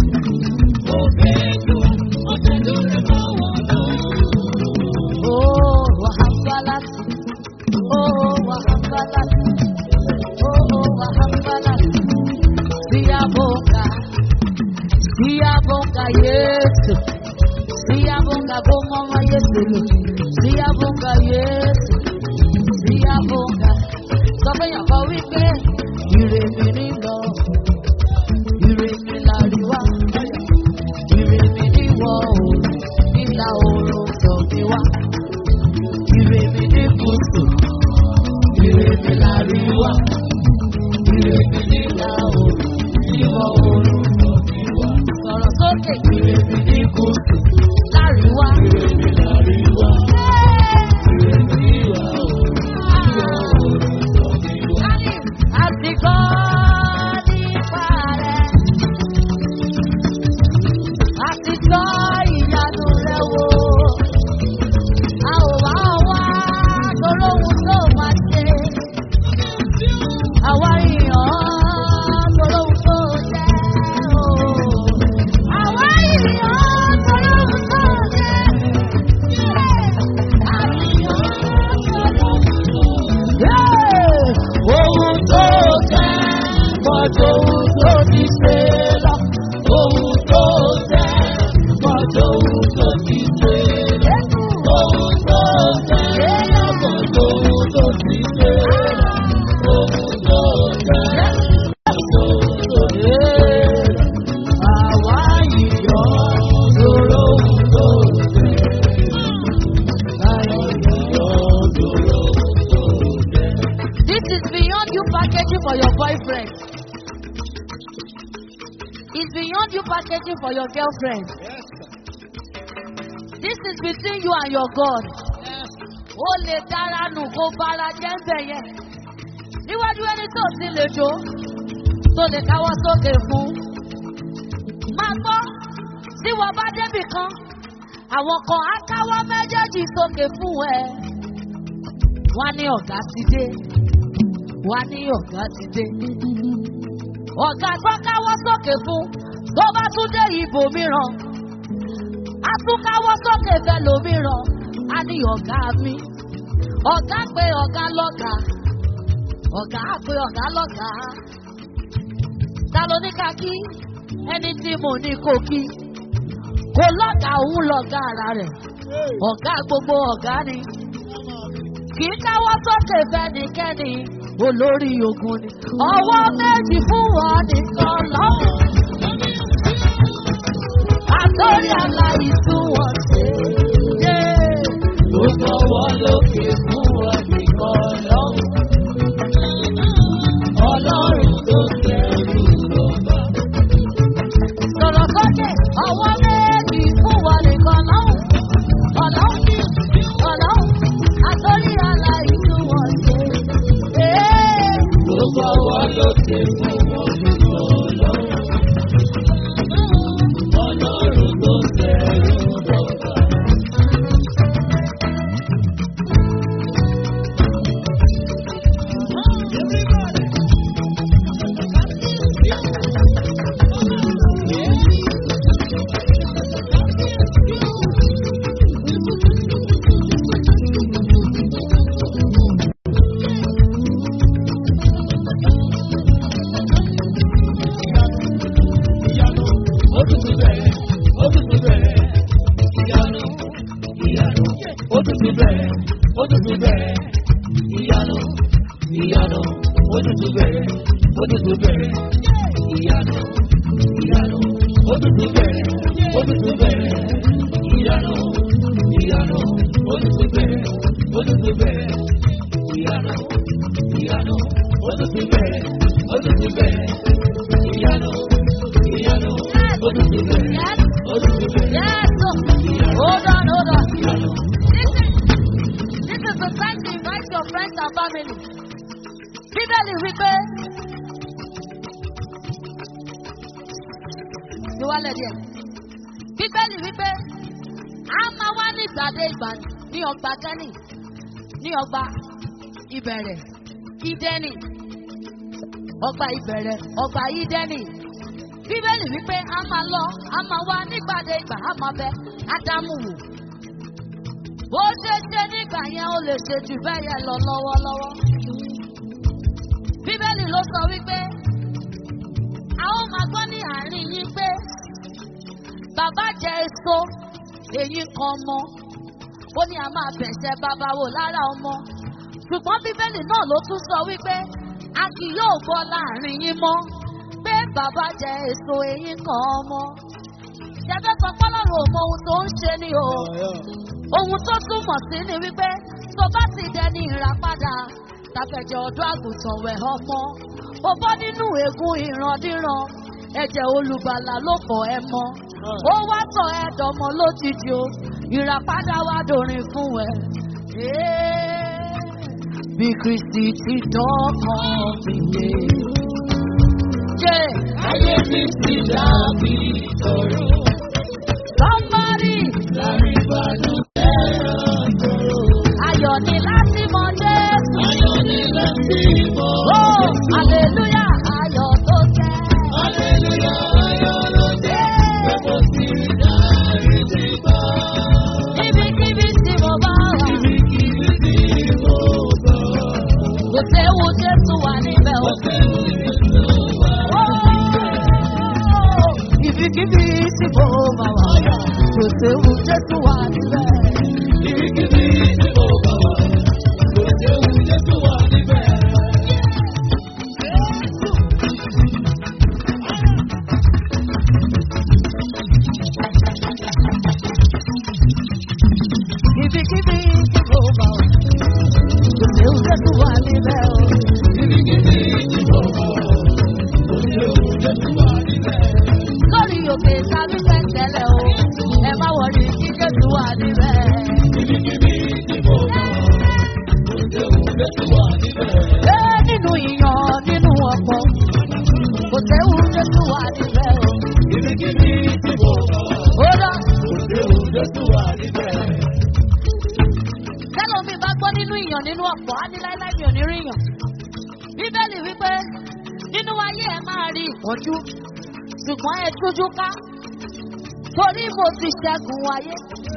Oh, Wahambalat. Oh, Wahambalat. Oh, Wahambalat. Siabonga. Siabonga, yes. Siabonga, bomama, yes. Siabonga, yes. Siabonga. Sọ fún yàn kan wípé ire mi ní lọ, ire mi láríwá, ire mi ní wọ̀ oòrùn, ìlà oòrùn tọ̀ mi wá. Ire mi ní gúúsù, ire mi láríwá, ire mi ní ìlà oòrùn, ìwọ̀ oòrùn tọ̀ mi wá. Sọ̀rọ̀ sókè ire mi ní gúúsù, láríwá. Ire mi láríwá, ire mi ní ìlà oòrùn, ìwọ̀ oòrùn tọ̀ mi wá. Àti gbọ́ nípa rẹ̀. Àti gbọ́ ìyanu rẹ̀ wò. packaging for your girlfriend. Yes, sir. This is between you and your God. Yes. Ó lè dára nù kó bára jẹ́ ń bẹ̀ yẹn. Níwájú ẹni tó ti lè jó, tó lè káwọ́ sókè fún. Máa gbọ́, tí wọ́n bá débì kan, àwọn kan á káwọ́ méjèèjì sókè fún ẹ. Wọ́n á ní ọ̀gá ti dé. Wọ́n á ní ọ̀gá ti dé. Ọ̀gá tó káwọ́ sókè fún tó bá tún dé ibòmíràn. A tún káwọ́ sókè fẹ́ lòmíràn. A ní ọ̀gá mi. Ọ̀gá pé ọ̀gá lọ́gàá. Ọ̀gá pé ọ̀gá lọ́gàá. Ta ló ní ká kí? Ẹni tí mo ní kò kí. Kò lọ́gàá òun lọ́gàá ara rẹ̀. Ọ̀gá gbogbo ọ̀gá ni. Kì í káwọ́ sókè fẹ́nikẹ́ni. Olórí ogun ni. Ọwọ́ méjì fún wọn nìkan lọ́wọ́. Àtọ́rí aláìsùn wọn ṣe. Gbogbo wọn lókè fún wọn nìkan lọ́wọ́. Ọlọ́run tó kẹrù lọ́ba. Sọ̀rọ̀ sókè, ọwọ́ méjì fún wọn nìkan lọ́wọ́. Ọlọ́run, ọlọ́run, àtọ́rí aláìsùn wọn ṣe. Gbogbo wọn lókè fún wọn nìkan lọ́wọ́. Ọlọ́run tó kẹrù lọ́ba. Ìyanu, ó tún ti bẹ̀rẹ̀, ó tún ti bẹ̀rẹ̀. Ìyanu, ìyanu, ó tún ti bẹ̀rẹ̀, ó tún ti bẹ̀rẹ̀. Ìyanu, ìyanu, ó tún ti bẹ̀rẹ̀, ó tún ti bẹ̀rẹ̀. Ìyanu, ìyanu, ó tún ti bẹ̀rẹ̀, ó tún ti bẹ̀rẹ̀. Ìyanu, ìyanu, ó tún ti bẹ̀rẹ̀, ó tún ti bẹ̀rẹ̀. Ìyanu, ìyanu, ó tún ti bẹ̀rẹ̀, ó tún ti bẹ̀rẹ̀. Ìyanu, ìyanu, ó tún ti bẹ̀rẹ̀, Yes, ó tún ti bẹ̀rẹ̀. yes. Hold on, hold on. Listen, this is the time to invite your friends and family. Bíbélì wípé. Ìwálẹ̀ díẹ̀. Bíbélì wípé a máa wá ní ìgbàdé ìgbà ní ọgbà Kẹ́nì ní ọgbà ìbẹ̀rẹ̀ Ídẹ́nì ọgbà ìbẹ̀rẹ̀ ọgbà Ídẹ́nì. Bíbélì wípé a máa lọ a máa wá nígbàdé ìgbà a máa bẹ Ádámù wò. Bó ṣe ṣe nígbà yẹn ó lè ṣe jù bẹ́ẹ̀ yẹn lọ lọ́wọ́lọ́wọ́. Bíbélì ló sọ wípé a ó máa gbọ́ ní àárín yín pé bàbá jẹ èso èyí kan mọ́. Ó ní a máa bẹ̀ṣẹ̀ bàbá wò lára ọmọ. Ṣùgbọ́n Bíbélì náà ló tún sọ wípé a kì yóò gbọ́ láàrin yín mọ́ pé bàbá jẹ èso èyí kan mọ́. Ṣẹ́fẹ́ sọ pọ́lọ́run ò mọ ohun tó ń ṣe ni o. Ohun tó túmọ̀ sí ni wípé tó bá ti dẹni ìràpadà tàfẹ̀jẹ̀ ọ̀dọ́ àgùntàn wẹ̀ ọmọ. Ó bọ́ nínú ègún ìrandíran, ẹ̀jẹ̀ olùgbàlà ló fọ̀ ẹ mọ́. Ó wá sọ ẹ dọmọ lójijì o, ìràpadà wá dorin fún ẹ. Ee, Bí Kristi ti dọ́kàn mi yé. Jẹ́ Ayé mi ti dàbí ọ̀rọ̀ somebody lárí ìbànújẹ́ ọ̀rọ̀. ayọ̀ ni láti mọ Jésù. Ayọ̀ ni láti mọ̀. Oh, hallelujah, ayọ̀ tó jẹ́. Hallelujah, ayọ̀ ló jẹ́. Pé mo ti rí dárí ti gbọ́. Níbikíbi tí mo bá wà, Ibikíbi tí mo bọ̀. kò séwu Jésù wà níbẹ̀ o. Ọ̀sẹ̀ mi ti wá. Oh, Ibikíbi tí mo bá wà, kò séwu Jésù wà níbẹ̀. Ibikíbi tí mo bọ̀ wá. Kò séwu Jésù wà níbẹ̀. Ibikíbi tí mo bá wà, kò séwu Jésù wà níbẹ̀ o. Ibikíbi tí mo bọ̀ wá. Kò séwu Jésù wà níbẹ̀. Lórí òkè ríyàn nínú ọ̀pọ̀ á ní láíláí mi ò ní ríyàn. bíbélì wípé nínú ayé ẹ máa rí ìpọ́njú ṣùgbọ́n ẹ tújú ká torí mo ti ṣẹ́gun ayé.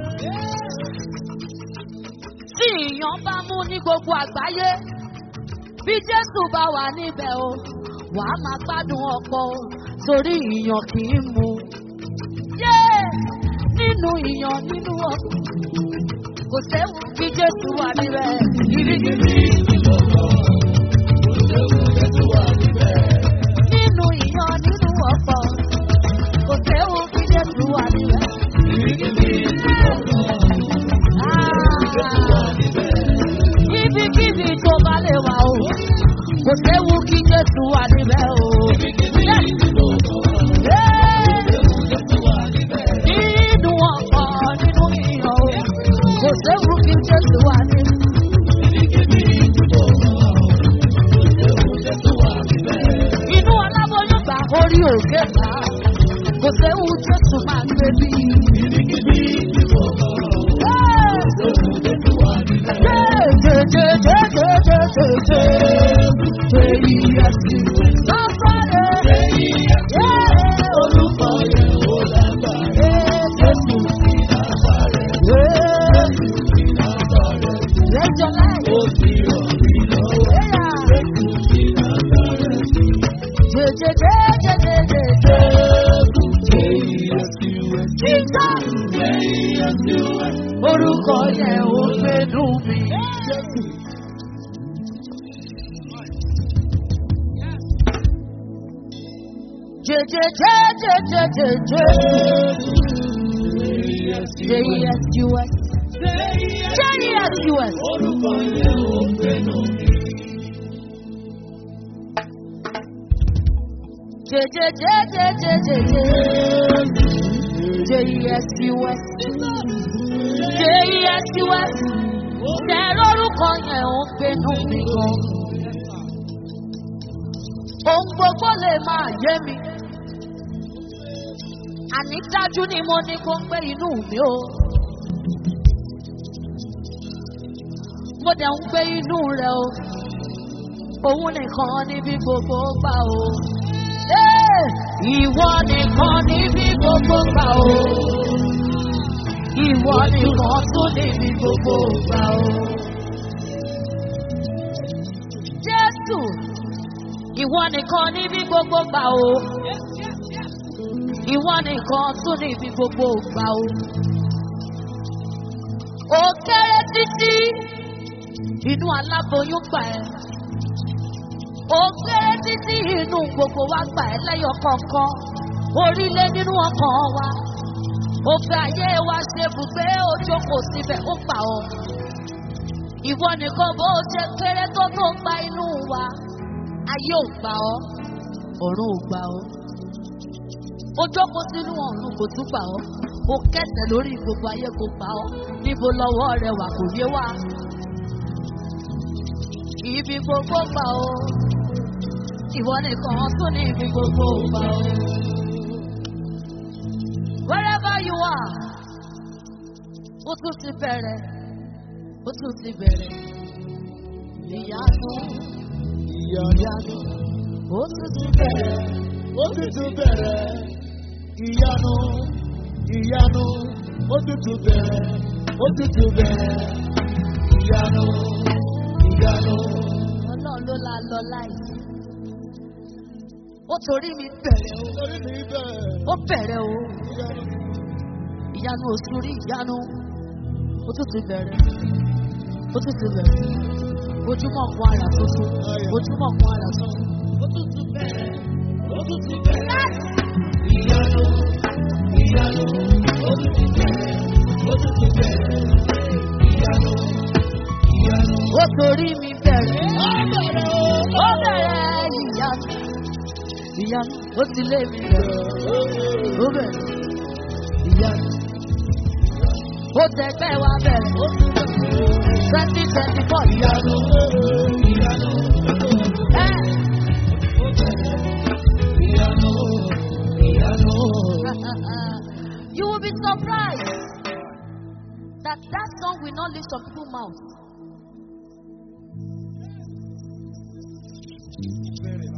tí ìyàn bá mú ní gbogbo àgbáyé bí jésù bá wà níbẹ̀ o wà á máa gbádùn ọ̀pọ̀ o torí ìyàn kì í mu. yé nínú ìyàn nínú ọ̀pọ̀ kò séwu bí jésù wà níbẹ̀ ibikíbi. nínú ìyàn nínú ọ̀pọ̀ kò séwu bí jésù wà níbẹ̀. Ah, ibikíbi tó bá lè wà o kò séwu kí jésù wà níbẹ̀ o. nínú ọ̀pọ̀ nínú ìyàn o kò séwu kí jésù wà níbẹ̀. inú aláboyún gbà orí òkè gbà kò séwu jésù máa gbé bí. Orúkọ yẹn ò gbẹdùn mi. J-E-S-U-S. J-E-S-U-S. J-E-S-U-S. J-E-S-U-S. Tẹ lórúkọ yẹn ò gbẹnu mi gan. Ohun gbogbo lè máa yé mi. Àní dájú ni mo ní kó ń gbé inú mi o. Mo dẹ̀ ń gbé inú rẹ̀ o. Òun nìkan níbi gbogbo gbà o. Ee, Ìwọ nìkan níbi gbogbo gbà o. Ìwọ nìkan tún níbi gbogbo gbà o. Jésù, ìwọ nìkan níbi gbogbo gbà o. Ìwọ nìkan tún níbi gbogbo gbà o. Ó kéré títí inú aláboyún gbà ẹ́. Ó kéré títí inú gbogbo wa gbà ẹ́ lẹ́yọ kọ̀ọ̀kan. Orílẹ̀ nínú ọkàn wa. Ó fẹ́ ayé wa ṣe bùgbé ó jókòó síbẹ̀ ó gbà ọ́. Ìwọ nìkan bó ṣe kéré tó tó gba inú wa. Ayé ò gbà ọ́, ọ̀run ò gbà ọ́. Ó jókòó sínú ọ̀run kò tún gbà ọ́. Ó kẹsẹ̀ lórí gbogbo ayé kò gbà ọ́. Níbo lọ́wọ́ rẹ wà kò yé wa. Ibi gbogbo gbà ọ́. Ìwọ nìkan tún ní ibi gbogbo gbà ọ́. Wherever you are, ó tún ti bẹ̀rẹ̀, ó tún ti bẹ̀rẹ̀. Ìyanu, ìyanu, ó tún ti bẹ̀rẹ̀. Ó ti tún bẹ̀rẹ̀ ìyanu ìyanu ó ti tún bẹ̀rẹ̀ ó ti tún bẹ̀rẹ̀ ìyanu ìyanu. Ọlọ́run ló la lọ láìsí. Ó torí mi bẹ̀rẹ̀ o, Torí mi bẹ̀rẹ̀ ó bẹ̀rẹ̀ o. ìyanu Ìyanu oṣù rí ìyanu. Ó tún ti bẹ̀rẹ̀. Ó tún ti bẹ̀rẹ̀. Ojúmọ̀ kan àrà tuntun. Ojúmọ̀ kan àrà tuntun. Ó tún ti bẹ̀rẹ̀. ó ti tún bẹ̀rẹ̀ ìyanu ìyanu ó ti tún bẹ̀rẹ̀ ó ti tún bẹ̀rẹ̀ ìyanu ìyanu. Ó torí mi bẹ̀rẹ̀. Ó bẹ̀rẹ̀ o. Ó bẹ̀rẹ̀ ìyanu. Ìyanu ó ti lé mi bẹ̀rẹ̀. Ó bẹ̀rẹ̀ ìyanu. Ó tẹgbẹ́ wa bẹ̀rẹ̀. Ó ti bẹ̀rẹ̀ Twenty twenty four ìyanu. ìyanu ìyanu. Ẹ́ Ìyanu, ìyanu. you will be surprised that that song will not leave some people's mouth.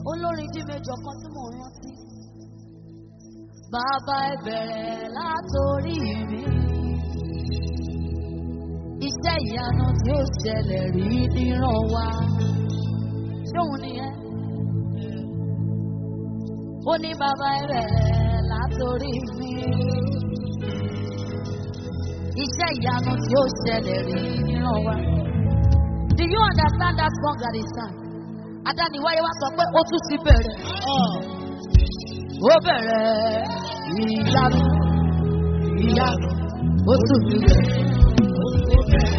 olórin jí méjọ kan tí mò ń rántí. Bàbá ẹ bẹ̀rẹ̀ látòrí mi. Iṣẹ́ ìyanu tí ó ṣẹlẹ̀ rí níran wa. Ṣé òun nìyẹn? Ó ní bàbá ẹ bẹ̀rẹ̀ látòrí mi. Iṣẹ́ ìyanu tí ó ṣẹlẹ̀ rí níran wa. Do you understand that song that is sang? Adániwáyé wá sọ pé ó tún ti bẹ̀rẹ̀. Ó bẹ̀rẹ̀ ìyanu, ìyanu, ó tún ti bẹ̀rẹ̀.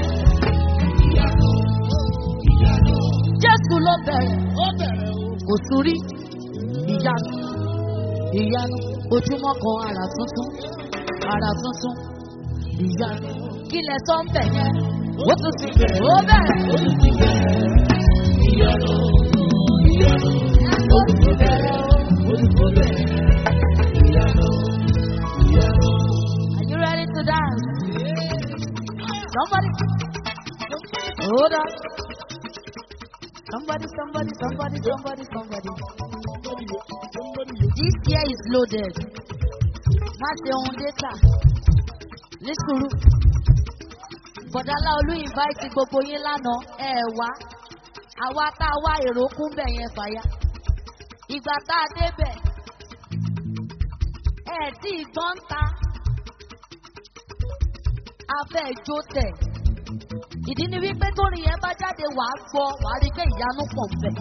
Jésù ló bẹ̀rẹ̀, kò tún rí ìyanu, ìyanu, ojúmọ́ kan àrà tuntun, àrà tuntun, ìyanu. Kí lẹ sọ ń bẹ̀ yẹn? Ó tún ti bẹ̀rẹ̀, ó bẹ̀rẹ̀. Ó tún ti bẹ̀rẹ̀. Ìyanu, ìyanu, ó tún ti bẹ̀rẹ̀. Ó tún ti bẹ̀rẹ̀. Ìyanu, ìyanu. Are you ready to dance? Somebody. Hold on. Somebody, somebody, somebody, somebody, somebody. This year is loaded. Má ṣe ohun data. Ní sùúrù. Bọ̀dálá Olú invite gbogbo yín lánàá ẹ wá. Àwa tá a wá èrò kún bẹ̀ yẹn fàyà. Ìgbà tá a débẹ̀. Ẹ tí ìgbọ́n ń ta. Afẹ́ ìjó tẹ̀. Ìdí ni wípé tórin yẹn bá jáde wàá gbọ́ wàá rí pé ìyanu pọ̀ ń bẹ̀.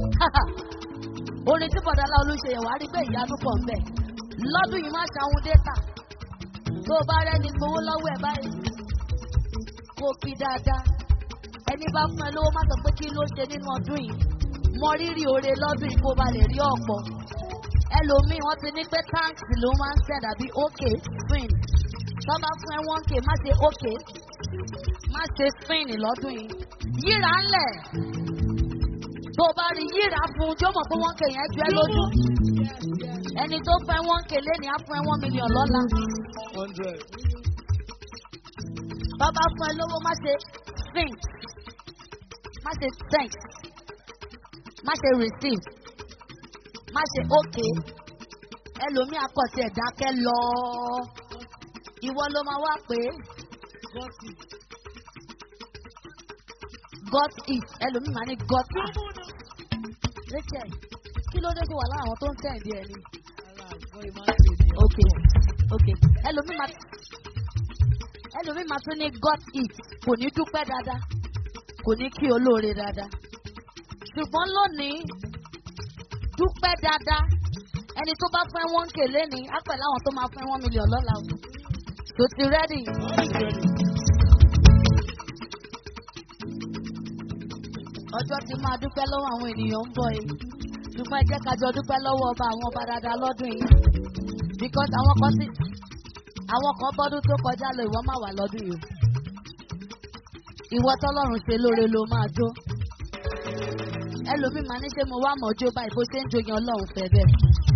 Orin tí Bọ̀dálá Olú ṣe yẹn wàá rí pé ìyanu pọ̀ ń bẹ̀. Lọ́dún yìí má ṣàwọn data. Tó o bá rẹ́ni gbowó lọ́wọ́ ẹ̀ báyìí kó kí dáadáa. Ẹni bá fún ẹ lówó má sọ pé kí ló ṣe nínú ọdún yìí. Mọ rírì oore lọ́dún yìí kó ba lè rí ọ̀pọ̀. Ẹlòmíì wọ́n ti ní pé táǹkì ló máa ń tẹ̀ dàbí ókè spin. Tọ́ bá fún ẹ wọ́n kè má ṣe ókè. Má ṣe spin lọ́dún yìí. Yíra ńlẹ̀. Tó o bá rí yíra fún un, jó mọ̀ pé wọ́n kè yẹn ju ẹ lójú. Ẹni tó fún ẹ wọ́n kè léni á fún ẹ wọ́n mílíọ̀n lọ́la. Bàbá fún ẹ lówó má ṣe think, má ṣe thank, má ṣe receive, má ṣe okay. Ẹlòmíì akọ̀tì ẹ̀dákẹ́ lọ. Ìwọ ló máa wá pé got it. Ẹlòmíì máa ní got it. Rachel, kí ló dé tó wà láwọn tó ń tẹ̀lé ẹni? Okay, okay. Ẹlòmíì máa ẹlòmíì máa tún ní got it kò ní dúpẹ́ dáadáa kò ní kí olóore dáadáa ṣùgbọ́n lónìí dúpẹ́ dáadáa ẹni tó bá fẹ́ wọ́n kè léni á pẹ̀lú àwọn tó máa fẹ́ wọ́n mílíọ̀n lọ́la o tó ti rẹ́dì. ọjọ́ ti máa dúpẹ́ lọ́wọ́ àwọn ènìyàn ń bọ̀ yìí ṣùgbọ́n ẹ jẹ́ ká jọ dúpẹ́ lọ́wọ́ ọba àwọn ọba dáadáa lọ́dún yìí because àwọn kan ti àwọn kan bọ́dún tó kọjá lọ ìwọ máa wà lọ́dún yìí ìwọ tọ́lọ́run ṣe lóore ló máa jó ẹlòmíì máa ní ṣe mo wá mọ̀ jó báyìí bó ṣe ń jó yẹn ọlọ́run fẹ́ bẹ́ẹ̀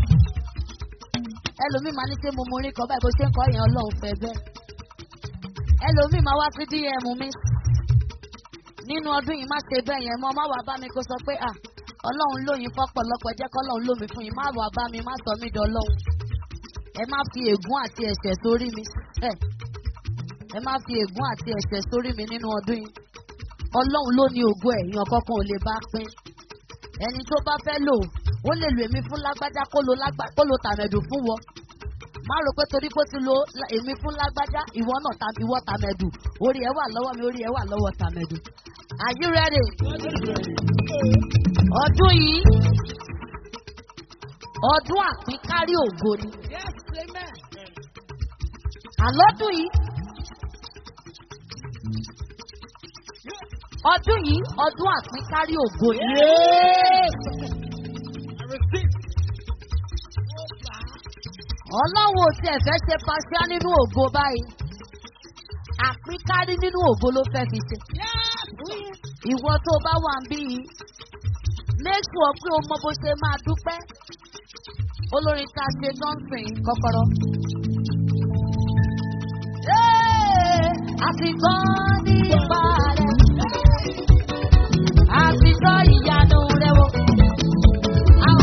ẹlòmíì máa ní ṣe mo morí kan báyìí bó ṣe ń kọ́ yẹn ọlọ́run fẹ́ bẹ́ẹ̀ ẹlòmíì máa wá sí dm mi nínú ọdún yìí má ṣe bẹ́ẹ̀ yẹn mọ́ má wàá bá mi kó sọ pé à ọlọ́run lóyin fọ́pọ̀lọpọ̀ jẹ́ kọ́lọ́run lómi fún yín má wàá bá mi má sọ mí dọ́lọ́run ẹ má fi ègún àti ẹ̀ṣẹ̀ sórí mi ẹ ẹ má fi ègún àti ẹ̀ṣẹ̀ sórí mi nínú ọdún yìí ọlọ́run ló ní ògo ẹ̀ èèyàn kankan ò lè bá pín ẹni tó bá fẹ́ lò ó lè lo èmi fún lágbájá kó lo lágbá kó lo tàmẹ̀dù fún wọ má rò pé torí pé ó ti lo èmi fún lágbájá ìwọ náà ta ìwọ tàmẹ̀dù orí ẹ wà lọ́wọ́ mi orí ẹ wà lọ́wọ́ tàmẹ̀dù are you ready? ọdún yìí ọdún àpínkárí ògo ni. àlọ́dún yìí ọdún yìí ọdún àpínkárí ògo ni. ọlọ́run ò tiẹ̀ fẹ́ ṣe paṣíá nínú ògo báyìí àpínkárí nínú ògo ló fẹ́ fi ṣe. ìwọ tó bá wà ń bí yìí make sure pé o mọ bó ṣe máa dúpẹ́ olórin tá a ṣe dọ́ǹsìn kọ́kọ́rọ́. àti gbọ́ nípa rẹ̀ àti gbọ́ ìyanu rẹ̀ wò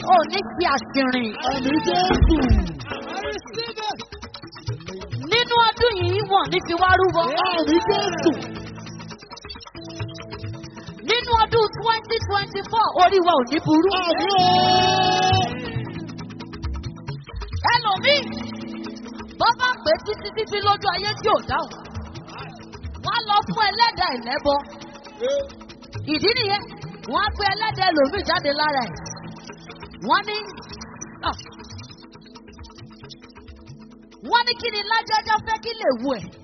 ò ní fi àṣìrìn. Àmì Jésù. Nínú ọdún yìí wọ̀n ní fi wá rúbọ. Àmì Jésù. Nínú ọdún twenty twenty four orí wa ò ní burú. Àmì ooo. Ẹlòmíì bọ́ bá pè títí títí lójú ayé tí ò dáhùn. Wọ́n á lọ fún ẹlẹ́dàá ìlẹ́bọ. Ìdí nìyẹn, wọ́n á pe ẹlẹ́dàá ẹlòmíì jáde lára ẹ̀. Wọ́n ní ah. wọ́n ní kí ni lájájá fẹ́ kí lè wù ẹ̀.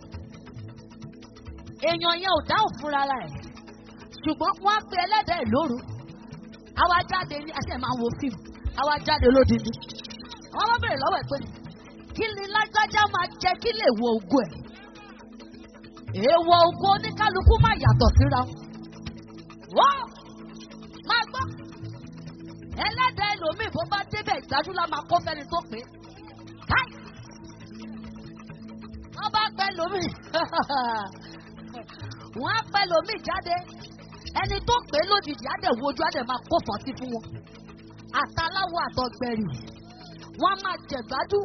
Èèyàn yẹn ò dáhùn fúnra rẹ̀. Ṣùgbọ́n wọ́n á pe ẹlẹ́dàá ẹ̀ lóru. Àwa jáde ní àṣẹ máa ń wo fíìmù. Àwa jáde lódindi. Wọ́n bá bèrè lọ́wọ́ ẹ̀ pé kí ni lágbájá máa jẹ kí lè wo ògo ẹ̀. Èèwọ̀ ògo oníkálukú máa yàtọ̀ síra wọn. Wọ́n máa gbọ́. Ẹlẹ́dàá ẹlòmíì bó bá débẹ̀ ìdájú la máa kó fẹ́ni tó pé. Káì! Wọ́n bá pẹ́ lómi. Wọ́n á pẹ́ lómi jáde. Ẹni tó pé lójijì á dẹ̀ wojú á dẹ̀ máa kó fọ́tí fún wọn. Àtàláwọ̀ àtọ̀gbẹ̀rì. Wọ́n á máa jẹ̀gbájú.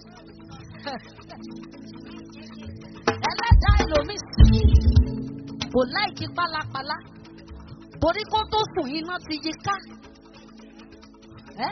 Ẹlẹ́dàá ẹlòmíì kò láìkí pálapàla. Torí kó tó sùn iná ti yí ká. Ẹ́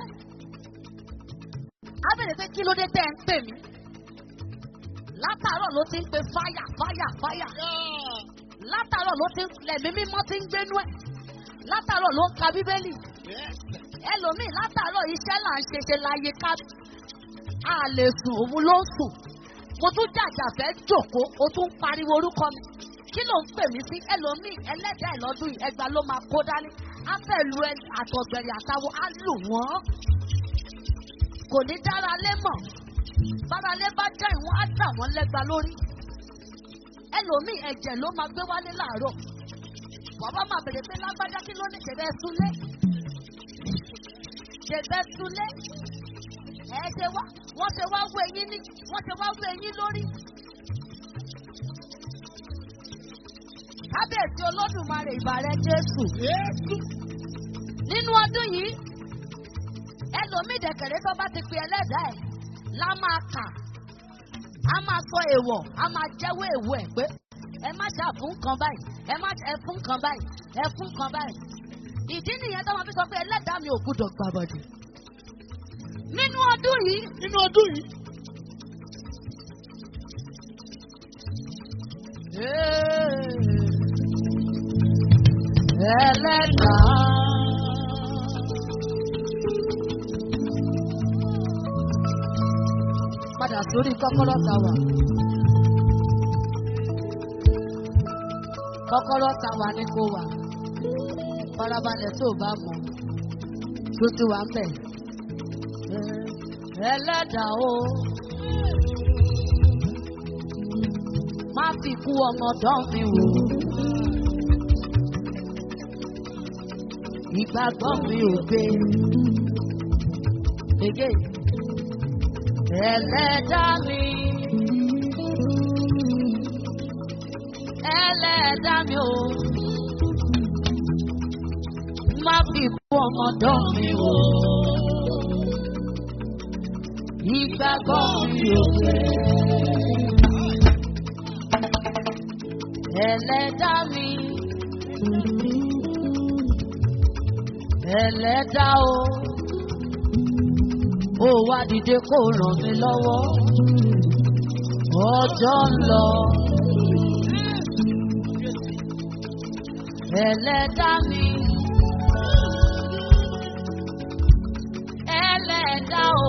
á bèrè pé kí ló dé tẹ́ ẹ ń pè mí? Látàárọ̀ ló ti ń pe fáyà fáyà fáyà. Látàárọ̀ ló ti ń lẹ̀mí mímọ́ ti ń gbénú ẹ̀. Látàárọ̀ ló ń ka bíbélì. Ẹlòmíì látàárọ̀ iṣẹ́ là ń ṣe ṣe láyé ká. A lè sùn òun ló ń sùn. Mo tún jàjà fẹ́ jòkó, o tún ń pariwo orúkọ mi. Kí ló ń pè mí sí? Ẹlòmíì ẹlẹ́dàá ìlọ́dún yìí ẹgbàá ló máa kó dání. Á fẹ́ lu ẹ àtọ̀gbẹ̀rẹ̀ àtàwọn á lù wọ́n. Kò ní dára lé mọ̀. Báralé bá já ìwọ̀n á dà wọ́n lẹ́gba lórí. Ẹlòmíì ẹ̀jẹ̀ ló máa gbé wálé láàárọ̀. Bàbá máa bèrè pé lágbájá kí ló ní ṣẹ̀bẹ̀ súnlé. Ṣẹ̀bẹ̀ súnlé. Ẹ ṣe wá, wọ́n ṣe wá wú eyín ní, wọ́n ṣe wá wú eyín lórí. Kábíyèsí Olódùmarè ìbàrẹ̀ Jésù. Jésù. Nínú ọdún yìí, ẹlòmíì dẹ̀kẹ̀rẹ́ tó bá ti pe ẹlẹ́dàá ẹ̀ la máa kà. A máa sọ èèwọ̀, a máa jẹ́wọ́ èèwọ̀ ẹ̀ pé ẹ má ṣe àfún kan báyìí, ẹ má ẹ fún kan báyìí, ẹ fún kan báyìí. Ìdí nìyẹn tó máa fi sọ pé ẹlẹ́dàá mi ò gbúdọ̀ gbàbọ̀dì. Nínú ọdún yìí, Nínú ọdún yìí. ẹlẹ́dàá. Padà sórí kọ́kọ́rọ́ ta wà. Kọ́kọ́rọ́ ta wà ní kó wà. Farabalẹ̀ tó o bá mọ̀. Tó ti wà ń bẹ̀. Ẹlẹ́dàá o. Má fi kú ọmọ dán mi wò. Ìgbàgbọ́ mi ò gbé. Ege. Ẹlẹ́dàá mi. Ẹlẹ́dàá mi o. Má fi kú ọmọ dán mi wò. Ìgbàgbọ́ mi ò gbé. Ẹlẹ́dàá mi. Ẹlẹ́dàá o. Ó wá dìde kó ràn mí lọ́wọ́. Ọjọ́ ń lọ. Ẹlẹ́dàá mi. Ẹlẹ́dàá o.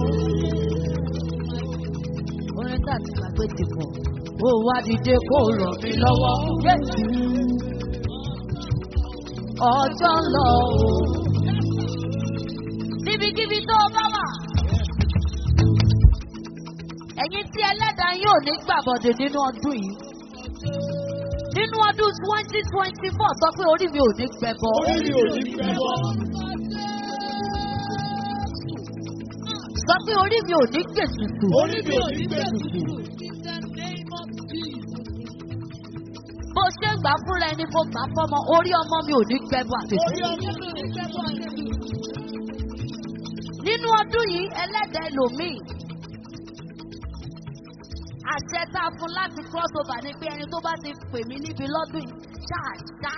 Orin tá a ti gbàgbé ti pọ̀. Ó wá dìde kó ràn mí lọ́wọ́. Ọjọ́ ń lọ o. Níbikíbi tó o bá wà. Ẹ̀yin tí ẹlẹ́dàá yóò ní gbàbọ̀dẹ̀ nínú ọdún yìí. Nínú ọdún twenty twenty four sọ pé orí mi ò ní gbẹbọ. Orí mi ò ní fẹ́ bọ́. Sọ pé orí mi ò ní gbèsùsù. Orí mi ò ní fẹ́ tutù. Bó ṣe ń gbà fúnra ẹni kó gbà fọ́mọ, orí ọmọ mi ò ní gbẹbọ àtẹ̀tẹ̀. Orí ọmọ mi ò ní fẹ́ bọ́. nínú ọdún yìí ẹlẹ́dẹ̀ lòmíì àṣẹ tá a fún láti cross over ni pé ẹni tó bá ti pè mí níbi lọ́dún yìí ṣáàṣá.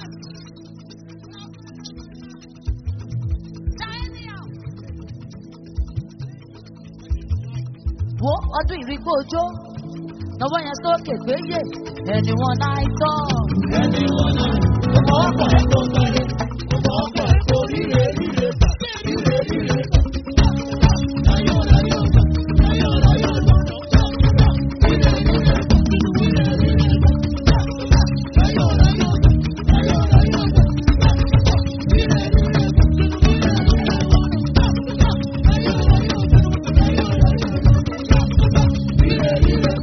wo ọdún ìrìgbò ojó lọ́wọ́ yẹn sókè gbéyè ẹni wọn náà tọ́. Ẹni wọn náà, ọmọ ọkọ̀ ẹ̀ tó sáré, ọmọ ọkọ̀ ẹ̀ tó ríre ríre bà, ríre ríre bà. Láyọ̀ láyọ̀ bà, láyọ̀ láyọ̀ bà. Ríre ríre bà, ríre ríre bà. Láyọ̀ láyọ̀ bà, láyọ̀ láyọ̀ bà. Ríre ríre bà, ríre ríre bà. Láyọ̀ láyọ̀ bà, láyọ̀ láyọ̀ bà. Ríre ríre bà, ríre ríre bà.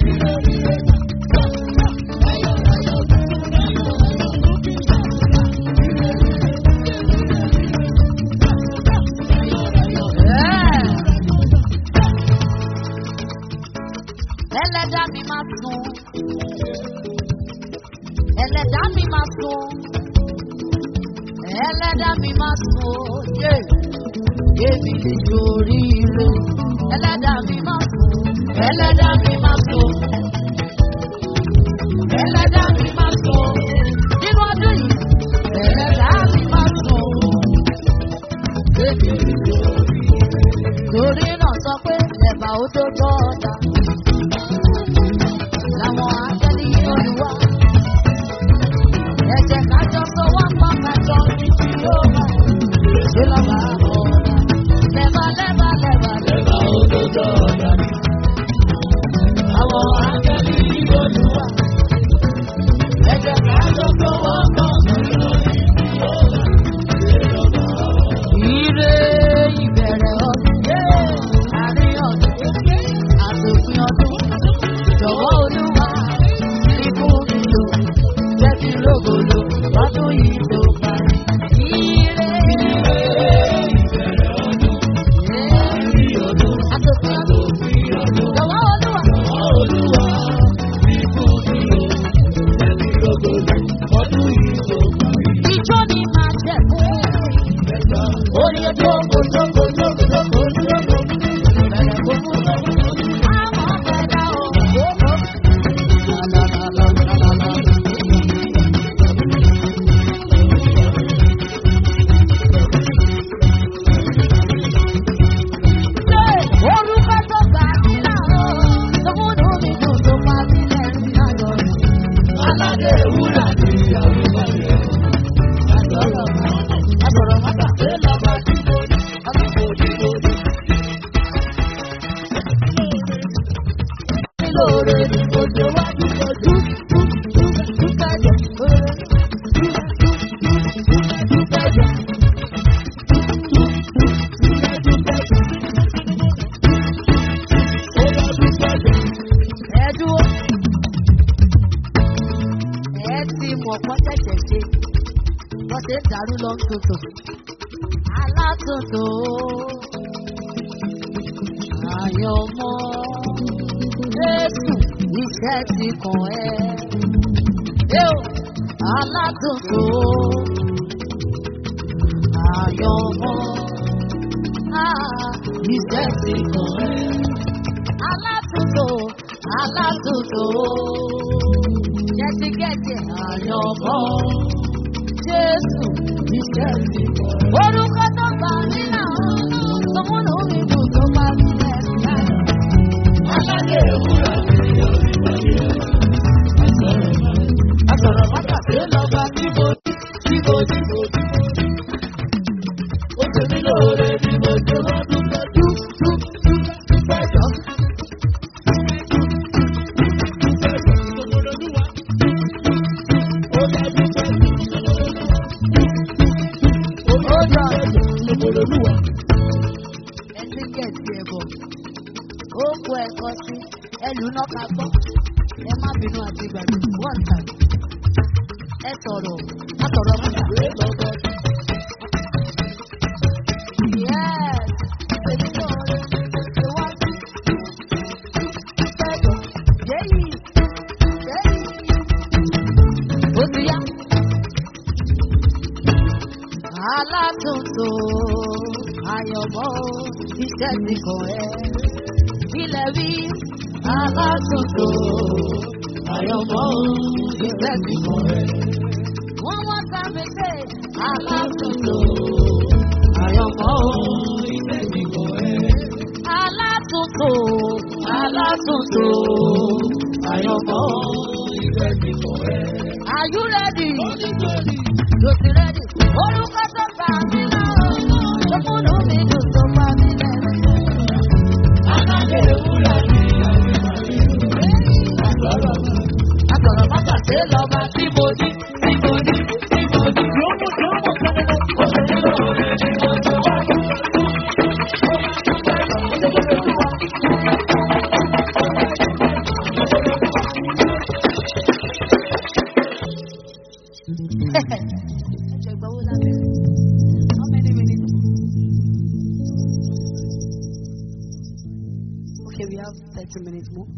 ẹlẹ́dá mi máa sun ẹlẹ́dá mi máa sun ẹlẹ́dá mi máa sun yé èmi lè sórí ire ẹlẹ́dá mi máa sun ẹlẹ́dá mi máa sun ẹlẹ́dá mi máa sun nínú ọdún yìí ẹlẹ́dá mi máa sun èmi lè sórí ire torí náà sọ pé ẹ̀bà ó tó tọ́ ọ̀dà làwọn akẹ́lí olùwà. Ẹ̀jẹ̀ kájọ sọ wá pa kájọ ní tí yóò bá. Ṣé lọ́ba ọ̀dà? Lẹ́bà lẹ́bà lẹ́bà lẹ́bà. Ẹ̀bà òdodo ọ̀dà ni. Àwọn akẹ́lí olùwà. Ẹ̀jẹ̀ kájọ sọ wá pa kájọ ní tí yóò bá. Ire ìbẹ̀rẹ̀ ọdún. Àárín ọdún. Àtòpin ọdún. Jọ̀wọ́ olúwa ikú mi lò jẹ́ kí rògbòlò ọdún yìí tó parí. Ire Ìbẹ̀rẹ̀ ọdún, àárín ọdún, àtòpin ọdún. òpin ọdún. Jọ̀wọ́ olúwa Olúwa, ikú mi ò, ẹ̀mí rògbòdò, ọdún yìí tó parí. ijó ni máa jẹ̀ fún. Ẹ̀ka Orí ojú kò jókòó jókòó jókòó jókòó. Bẹ̀rẹ̀ kò mú lọ́wọ́. Àmọ́ bẹ̀rẹ̀ ò jókòó. Lálálálálálá. Orúkọ tó gbà mí láàárọ̀, tó múnú mi dùn tó pa mí lẹ́rìn ayọ̀. aládé wúrà ní àwùjọ rẹ̀. Àgbọ̀rọ̀ àgbọ̀rọ̀ mọ́tà. Ṣé lọ́ba tí mo ní? Àbíkò tí mo ní. Lóore ni mo ṣe wá dúpẹ́ dú dú dú dúpẹ́ jẹ. Lóore dú dú dú dúpẹ́ jẹ. Ó bá dúpẹ́ jẹ. Ẹ dúró. Ẹ ti mọ̀ pọ́n tẹ̀tẹ̀ ṣe. Wọ́n ṣe ń dàrú lọ ń tòtò. Alátòtò. Àyànmọ́. Jésù iṣẹ́ ti kàn ẹ́. Yóò alátòtò. Àyànmọ́. Ah, Iṣẹ́ ti kàn ẹ́ alátúntò alátúntò jẹtijẹti àyànmọ́ jésù iṣẹ́ mi. orúkọ tó gbà mí náà tòmúnú mi dùn tó bá mi lẹ́sìn náà. Aládé wúrà ní àwùjọ rẹ̀. àsọ̀rọ̀ mọ́tà Ṣé lọ́ba tí mo ní? Tí mo ní mo ní. Ó ṣe mí lóore ni mo ṣe wá dúpẹ́ dú dú dú dúpẹ́ jọ. Ó bá dúpẹ́ jù. Ó bá dúpẹ́ jù. ẹtí kẹ̀sì ẹ̀bọ̀ ó kó ẹ̀kọ́ sí ẹlù náà ká gbọ́ ẹ má bínú àti ìgbàgbé wọ́n tà ẹ sọ̀rọ̀ ẹ sọ̀rọ̀ mọ́tà. Ṣé lọ́ba tí Yes, èmi náà rẹ̀ ṣe wá sí ìpẹ́jọ. Yéyì, yéyì. Ó ti yá. Alátúntò, àyànmọ́ iṣẹ́ ti kàn ẹ́. Ilẹ̀ rí alátúntò àyànmọ́ iṣẹ́ ti kàn ẹ́. Wọ́n wá ká mi pé alátúntò àyànmọ́ iṣẹ́ ti kàn ẹ́. Alátúntò alátúntò àyànmọ́ iṣẹ́ ti kàn ẹ́. Are you ready? Yo ti ready. Orúkọ tó gbà mí náà, tó múnú mi dùn tó bá mi lẹ́nu. Àtọ̀rọ̀ bàtà ṣe lọ́ba tí mo ní, tí mo ní, tí mo ní. Ẹjọ́ ìgbà wo la bẹ̀rẹ̀? How many minutes? Okay, we have 30 minutes more.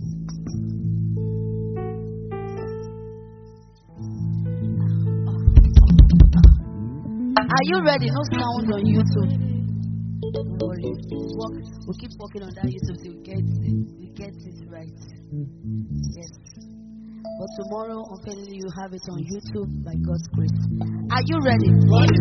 Are you ready? No sound on YouTube. Don't worry. Walk, we'll keep working on that YouTube till we get it, we get it right. Yes. But tomorrow, unfairly, you have it on YouTube by God's grace. Are you ready?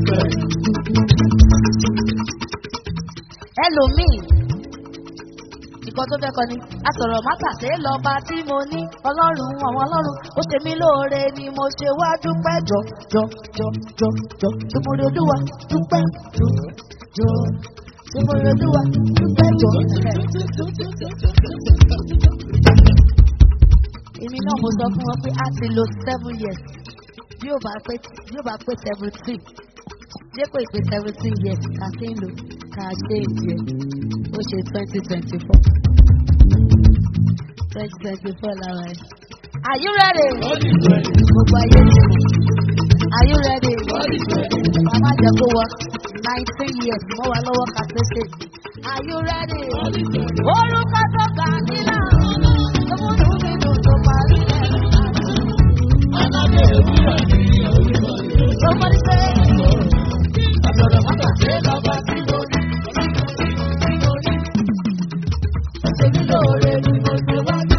Ẹlòmíì, nǹkan tó fẹ́ kọ ni, àsọ̀rọ̀ mátàsé lọ́ba tí mo ní, ọlọ́run àwọn ọlọ́run, ó ṣe mí lóore ni mo ṣe wá dúpẹ́ jọ jọ jọ jọ jọ, tí mo rí olúwa dúpẹ́ jọ jọ, tí mo rí olúwa dúpẹ́ jọ. Èmi náà mo sọ fún wọn pé a ti lo seven years bí ó bá pé bí ó bá pé seventeen dépò ìpè seventeen years ká sí ń lò ká ṣe ìdíyẹ ó ṣe twenty twenty four twenty twenty four lára ẹ. Are you ready? Gbogbo ayé ti mọ̀. Are you ready? Màmá jẹ́ kó wọ nineteen years mọ́ wa lọ́wọ́ ká tó ṣe. Are you ready? Orúkọ tó gbà mí náà tó múnú mi dùn tó parí ẹ̀. Somebody say. Àtọ̀rọ̀ mọ́tò ṣe lọ́ba tí mo ní. Ṣé mi lóore ni mo ṣe wá ní?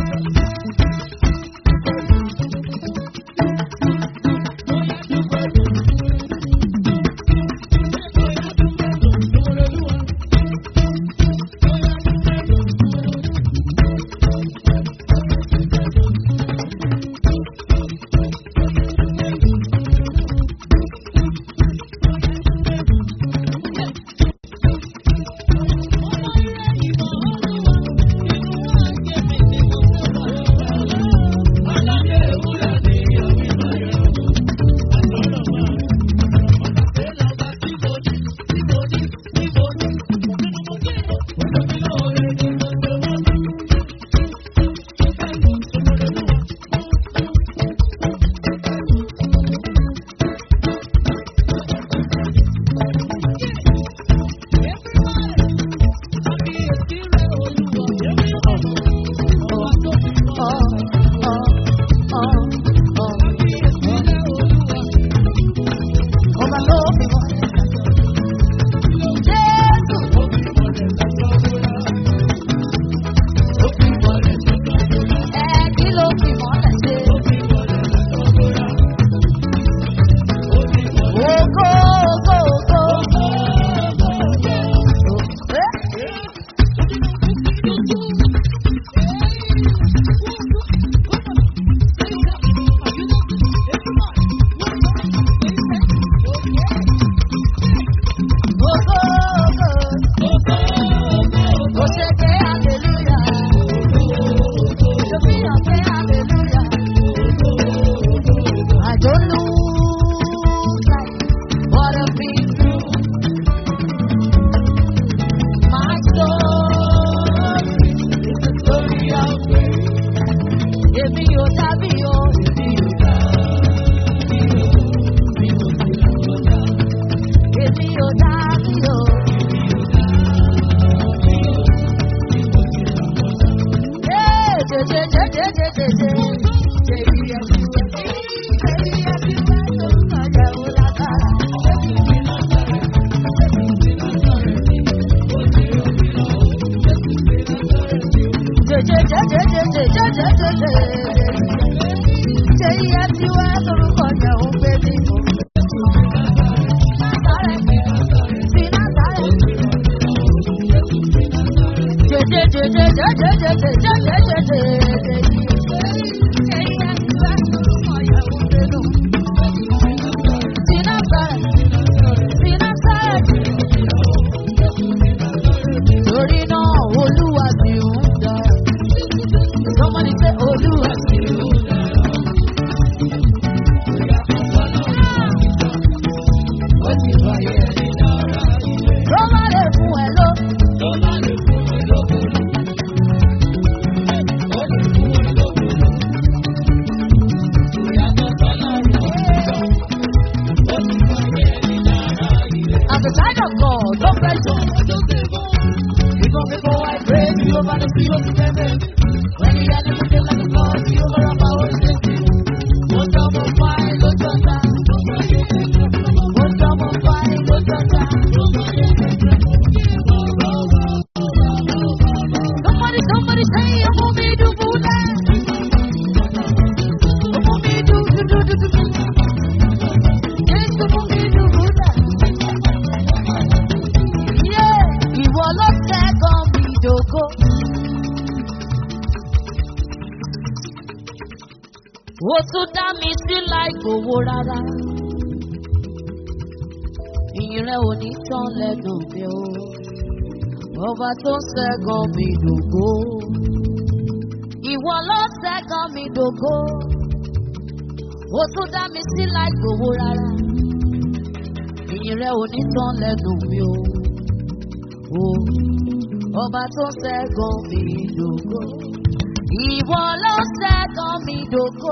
Ṣé iye tí wá lórúkọ yẹn ò gbé mi mọ́? Sí Násárẹ̀. Torí náà, Olúwa ti ń dá. Somebody say, Olúwa ti ń dá. Ló bá lè fún ẹ lọ. At the side of God, don't bet you. Even before I pray, you over the sea of heaven. When the enemy feel like a God, you over our power One double fine, go to time. One double fine, go to time. Somebody, somebody say, I'm gonna be do Buddha. I'm gonna be do, do, do, do, do, do. Yes, I'm gonna be do Buddha. Yeah, ìwọ ló ṣẹ́gun mi dògo. Ó tún dá mi sí láì gbowó rárá. Ìyìn rẹ̀ ò ní tán lẹ́nu mi o. Ọba tó ṣẹ́gun mi dògo. Ìwọ ló ṣẹ́gun mi dògo. Ó tún dá mi sí láì gbowó rárá. Ìyìn rẹ̀ ò ní tán lẹ́nu mi o o ọba tó ṣẹ́gun mi dògo. Ìwọ ló ṣẹ́gun mi dògo.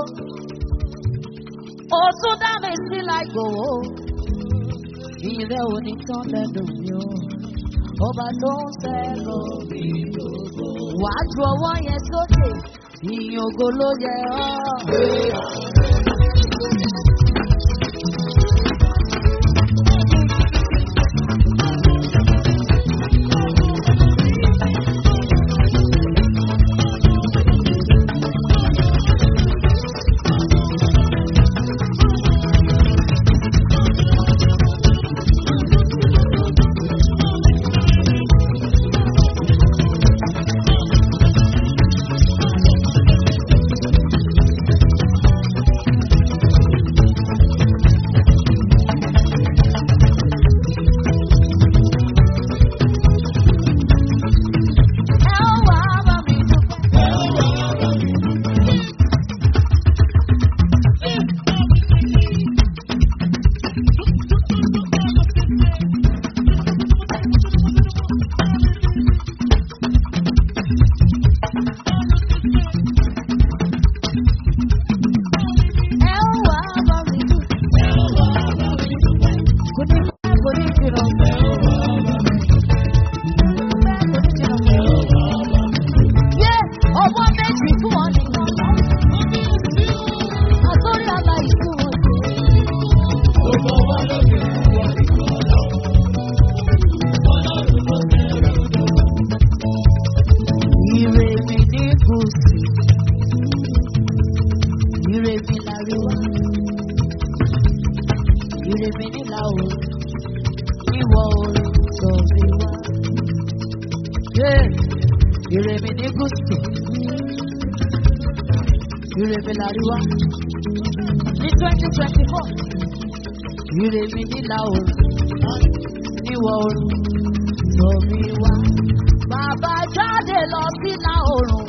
Ó tún dá mi sí láìgbòho. Ìrẹ́ òní tán lẹ́nu mi o. Ọba tó ṣẹ́gun mi dògo. Wàá ju ọwọ́ yẹn sókè. Ìyìn ògo ló yẹ ọ́. Ẹ ó wá bá mi dúpẹ́. Ẹ ó wá bá mi dúpẹ́. Kò ní pẹ́, kò ní jìnnà. Kò ní pẹ́, kò ní jìnnà. Yé ọwọ́ méjì fún ọ nìkan lọ. Àtọ́rí aláì fún ọ sí. Ire mi ní gúúsù. Ire mi láríwá. Ire mi ní ìlà oòrùn. Ìwọ̀ oòrùn sọ mi wá. Yé ire mi ní gúúsù. Ire mi láríwá. Ní twenty twenty four. Ire mi ní ìlà oòrùn. Ìwọ̀ oòrùn sọ mi wá. Bàbá jáde lọ sí ìlà oòrùn.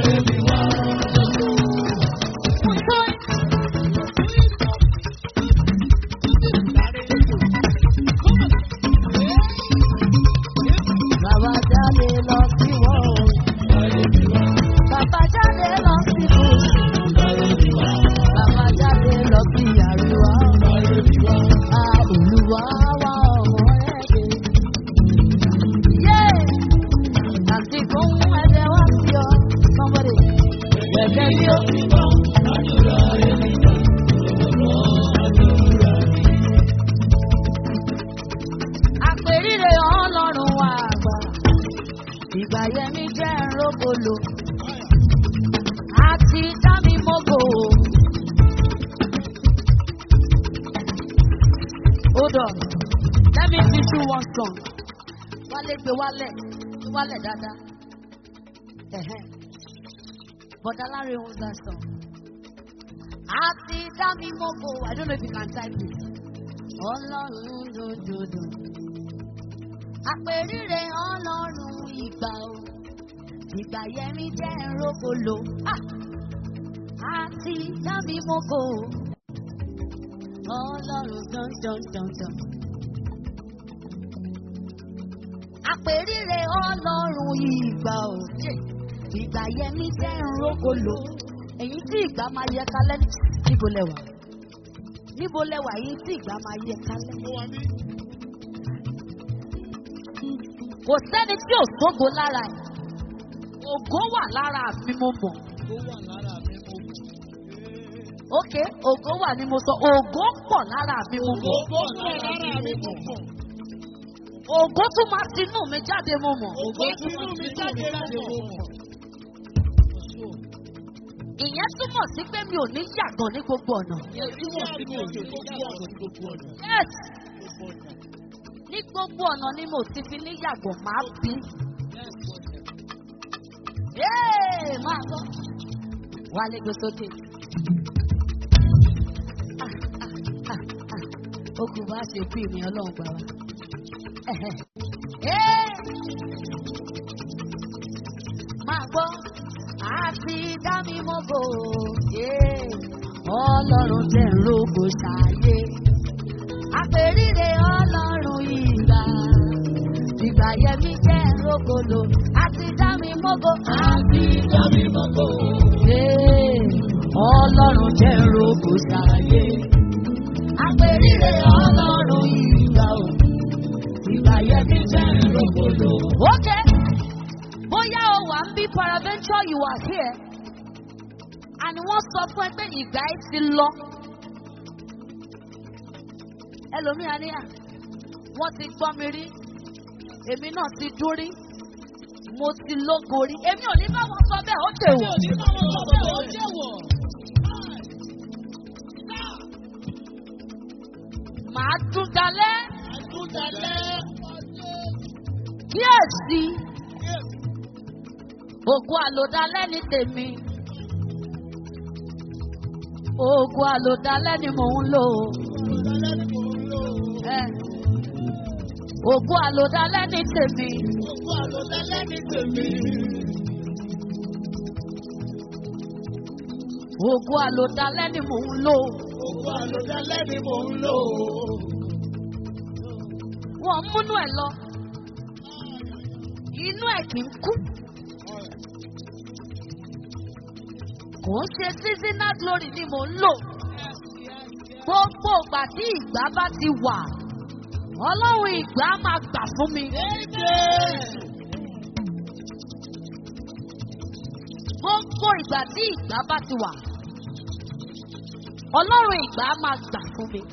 Bàbá jáde lọ sí ìwọ̀ oòrùn. Bàbá jáde lọ sí gúúsù. Bàbá jáde lọ sí àríwá. A Olúwa wá ọmọ ẹ̀dẹ̀. Yé! Àti fún ẹ̀dẹ̀ wá sí ọ. Somebody. Gẹ́gẹ́ bí ó ti bọ̀. Àpèrire ọlọ́run wa àgbà. Ìgbà yẹmi jẹ́ ń rógbòlò. àti dá mi mọ́gò. Hold on. Let me teach you one song. Wálé gbé wálẹ̀, gbé wálẹ̀ dáadáa. Ẹ̀hẹ́n. Bọ̀dá Láre owns that song. Àti dá mi mọ́gò. I don't know if you can type it. Ọlọ́run dòdòdò. Àpèrire ọlọ́run ìgbà o. Ìgbà yẹmi jẹ́ rókòlò. Àti dá mi mọ́gò. Ọlọ́run dandandandan. Àpèrire ọlọ́run ìgbà o. Ìgbà yẹmi jẹ́ rókòlò. Èyí tí ìgbà máa yẹ kálẹ̀ níbo lẹwà? Níbo lẹwà yìí tí ìgbà máa yẹ kálẹ̀? Kò sẹ́ni tí ò sógo lára ẹ̀. Ògo wà lára mi mo mọ̀. Ok, ògo wà ní mo sọ. Ògo pọ̀ lára mi mo mọ̀. Ògo tún máa tinú mi jáde mo mọ̀. Ìyẹn túmọ̀ sí pé mi ò ní yàgàn ní gbogbo ọ̀nà. Yes, ní gbogbo ọ̀nà ni mo ti fi ní yàgàn máa bí. Yéè máa gbọ́. Wálé gbé sókè. Ah, ah, ah, ah. Ó kù bá ṣe bí mi ọlọ́run gbà wá. Ẹ̀hẹ̀. Yéè. Máa gbọ́. Àti dá mi mọ́gò. Yéè. Ọlọ́run tẹ̀ ń rògbò ṣàyè. Àpèrire ọlọ́run ìgbà. Ìgbà yẹmi jẹ́ rógolo. Àti dá mi mọ́gò. Àti dá mi mọ́gò. Ee, Ọlọ́run jẹ́ rógò ṣàyè. Àpèrire ọlọ́run ìgbà o. Ìgbà yẹmi jẹ́ rógolo. Okay. Bóyá o wà ń bí paraventure you are here. And wọ́n sọ fún ẹ pé ìgbà ẹ ti lọ ẹlòmíà ní à wọ́n ti gbọ́ mi rí èmi náà ti dún rí mo ti lógo rí èmi ò ní bá wọn sọ bẹ́ẹ̀ ó tè wọ̀. màá tún dalẹ̀ kíyèsí ògùn àlòdalẹ̀ ní tèmi ògùn àlòdalẹ̀ ni mò ń lò ẹ ògùn àlòdalẹ̀ ní tèmi ògùn àlòdalẹ̀ ni mò ń lò wọ́n múnú ẹ̀ lọ inú ẹ̀ kì í kú. kò ń ṣe seasonal glory ni mò ń lò. Gbogbo ìgbà tí ìgbà bá ti wà, ọlọ́run ìgbà máa gbà fún mi. Gbogbo ìgbà tí ìgbà bá ti wà, ọlọ́run ìgbà máa gbà fún mi.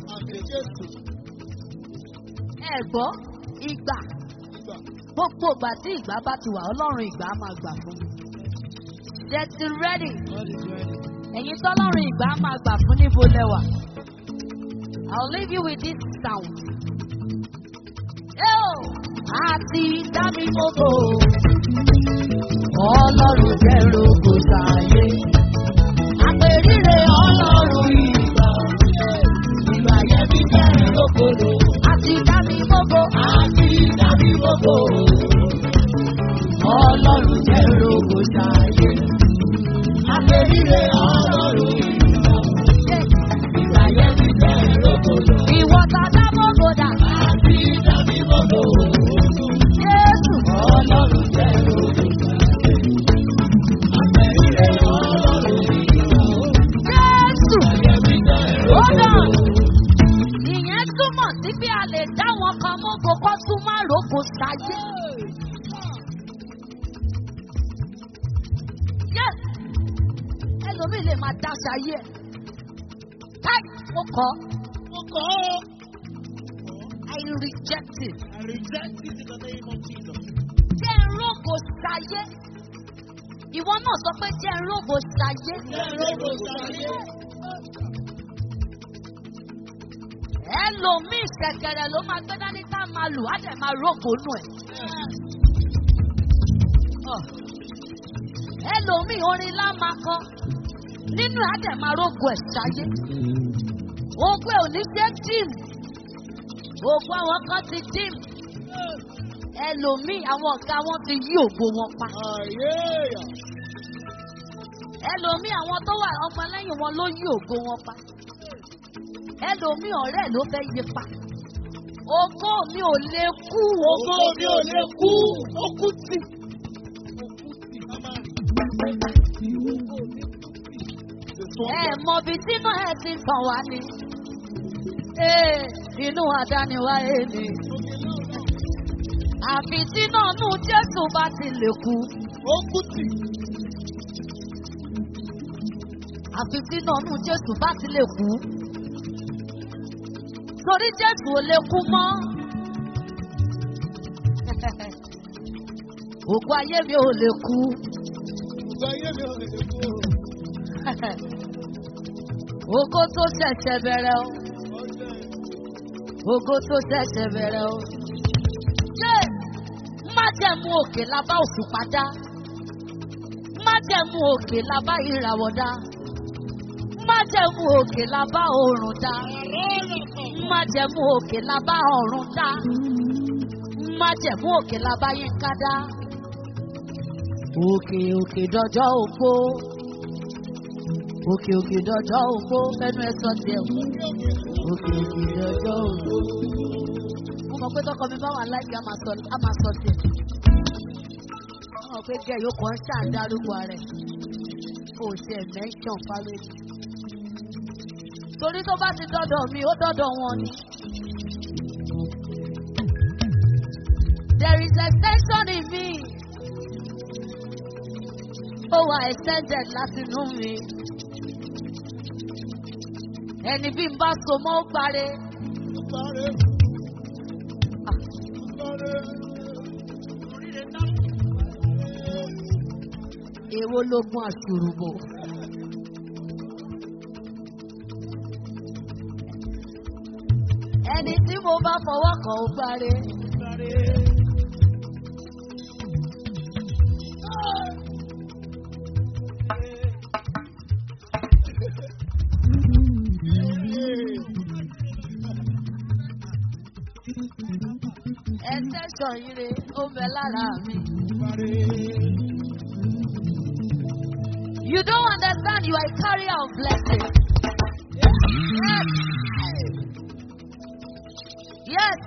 Ẹ gbọ́ ìgbà. Gbogbo ìgbà tí ìgbà bá ti wà, ọlọ́run ìgbà máa gbà fún mi. Get ready. Ẹ̀yin tọ́lọ́run ìgbà máa gbà fún níbo lẹ́wà. I'll leave you with this sound. Yo! Àti dábì gbogbo. Ọlọ́run jẹ́ rogo sáyé. Àpèrire ọlọ́run ìgbà. Ìgbà yẹn bí jẹ́ rogolo. Àti dábì gbogbo. Àti dábì gbogbo. Ọlọ́run jẹ́ rogo sáyé. Àpèrire ọlọ́run ìgbà. Ìgbà yẹn bí jẹ́ rogolo. Ìwọ ta dá gbogbo dà. Àti dábì gbogbo. Jésù. Ọlọ́run jẹ́ rogo sáyé. Àpèrire ọlọ́run ìgbà. Jésù. Hold on. Ìyẹn túmọ̀ sí pé a lè dá wọn kan mọ́gò kó tún má rògbò sáyé. Yes! Ẹlòmíì lè máa dá sáyé ẹ̀. Káì, mo kọ́. Mo kọ́ ọ́. I reject it. I reject it in the name of Jesus. Jẹ́ rògbò sáyé. ìwọ náà sọ pé jẹ́ ń rògbò ṣayé. ẹlòmíì ṣẹ̀kẹ̀rẹ̀ ló máa gbé dání tá a máa lù á dẹ̀ máa rògbò nù ẹ̀. ẹlòmíì orin lá máa kọ nínú ẹ̀ á dẹ̀ máa rògbò ẹ̀ ṣayé. ogún ẹ̀ ò ní jẹ́ jíìmù ògùn àwọn kan ti jíìmù ẹlòmíì àwọn ọ̀gá wọn ti yí ògo wọn pa. ẹlòmíì àwọn tó wà ọmọ lẹ́yìn wọn ló yí ògo wọn pa. ẹlòmíì ọ̀rẹ́ ló fẹ́ yí pa. ògo mi ò lè kú. Ògo mi ò lè kú, ó kú tì. ẹ mọ bí tínú ẹ ti tàn wá ni. Ee, inú àdániwáyé ni. Àfi tí náà nù Jésù bá ti lè kú. Ó kú tì. Àfi tí náà nù Jésù bá ti lè kú. Torí Jésù ò lè kú mọ́. Ògùn ayé mi ò lè kú. Ògo ayé mi ò lè kú. Ògo tó ṣẹ̀ṣẹ̀ bẹ̀rẹ̀ o. Ògo tó ṣẹ̀ṣẹ̀ bẹ̀rẹ̀ o. Ṣé májẹ̀mú òkè la bá òṣùpá dá? Májẹ̀mú òkè la bá ìràwọ̀ dá? Májẹ̀mú òkè la bá oòrùn dá? Májẹ̀mú òkè la bá ọ̀run dá? Májẹ̀mú òkè la bá yínká dá? Òkè òkè dọjọ́ ògbó. Òkè òkè dọjọ́ ògbó. Fẹ́nu ẹ sọ tiẹ̀ wò. Òkè òkè dọjọ́ ògbó. Mo mọ̀ pé tọkọ mi bá wà láìpẹ́ á máa sọ á máa sọ tiẹ̀. Mo mọ̀ pé gẹ̀ yóò kàn ṣáà ń dárúkọ rẹ̀. O ò tiẹ̀ mẹ́ńsàn fáwẹ́lì. Torí tó bá ti dọ́dọ̀ mi, ó dọ́dọ̀ wọn ni. There is extension in me. Ó wà extended láti inú mi. Ẹni bí n bá so mọ́ ó gbáre. Sáré. Sáré. Èwo lógún àṣùrùbò? Ẹni tí mo bá fọwọ́ kàn ó gbáre. Sáré. Ẹsẹ̀ ṣọ̀yìnre ó ń bẹ lára mi. Sáré. You don't understand you are a carrier of blessing. Yes.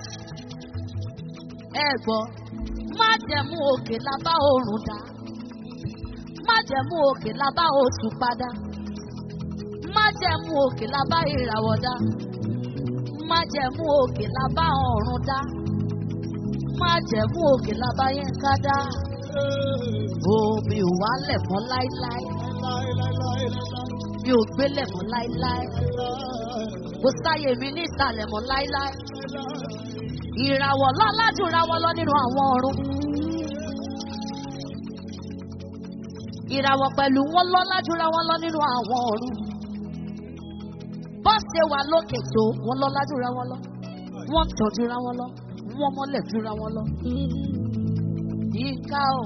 Ẹ gbọ́, má jẹ̀mú òkè lábá oòrùn dá. Má jẹ̀mú òkè lábá oṣù padà. Má jẹ̀mú òkè lábá ìràwọ̀ dá. Má jẹ̀mú òkè lábá ọ̀run dá. Má jẹ̀mú òkè lábá yẹn ká dá. Omi ò wálẹ̀ mọ́ láíláí. Mi ò gbélẹ̀ mọ́ láíláí. Kò sáyè mi ní ìsàlẹ̀ mọ́ láíláí. Ìràwọ̀ lọ́lá jù ìràwọ̀ lọ nínú àwọn ọ̀run. Ìràwọ̀ pẹ̀lú wọn lọ́lá jù ìràwọ̀ lọ nínú àwọn ọ̀run. Bọ́ọ̀sì wà lókè tó wọn lọ́lá jù ìràwọ̀ lọ. Wọ́n tọ̀ jù ìràwọ̀ lọ. Wọ́n mọ́lẹ̀ jù ìràwọ̀ lọ. Yíká o.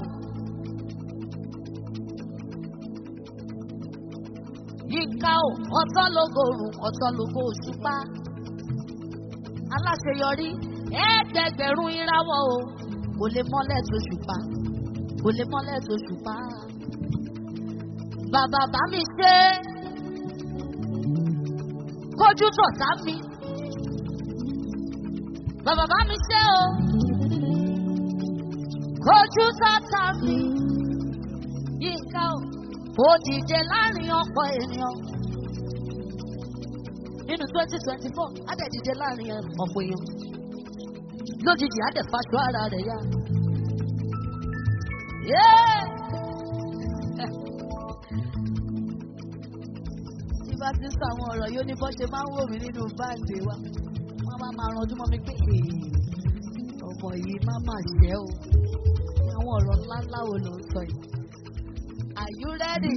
Yíká o. Ọ̀tọ̀ lógo òrùn, ọ̀tọ̀ lógo òṣùpá. Aláṣeyọrí ẹ̀ẹ́dẹ̀gbẹ̀rún ìràwọ̀ o. Kò lè mọ́lẹ̀ tó ṣùpá. Kò lè mọ́lẹ̀ tó ṣùpá. Bàbá bá mi ṣe é. Kójú tọ̀tá mi. Bàbá bá mi ṣe o. Kójú tọ̀tá mi. Yínká o. Ó dìde láàrin ọ̀pọ̀ ènìyàn. Nínú twenty twenty four, á dẹ̀ dìde láàrin ọ̀pọ̀ èèyàn. Lójijì á dẹ̀ faṣọ ara rẹ̀ yá. Yeah! Tí bá ti ń sọ àwọn ọ̀rọ̀ yóò ní bọ́ ṣe máa ń wò mí nínú báàgì wa. Wọ́n máa máa ranjú mọ́ mi pé "Èè, ọmọ yìí má mà ṣẹ́ o. Àwọn ọ̀rọ̀ ńláńlá wo ló ń sọ yìí? Are you ready?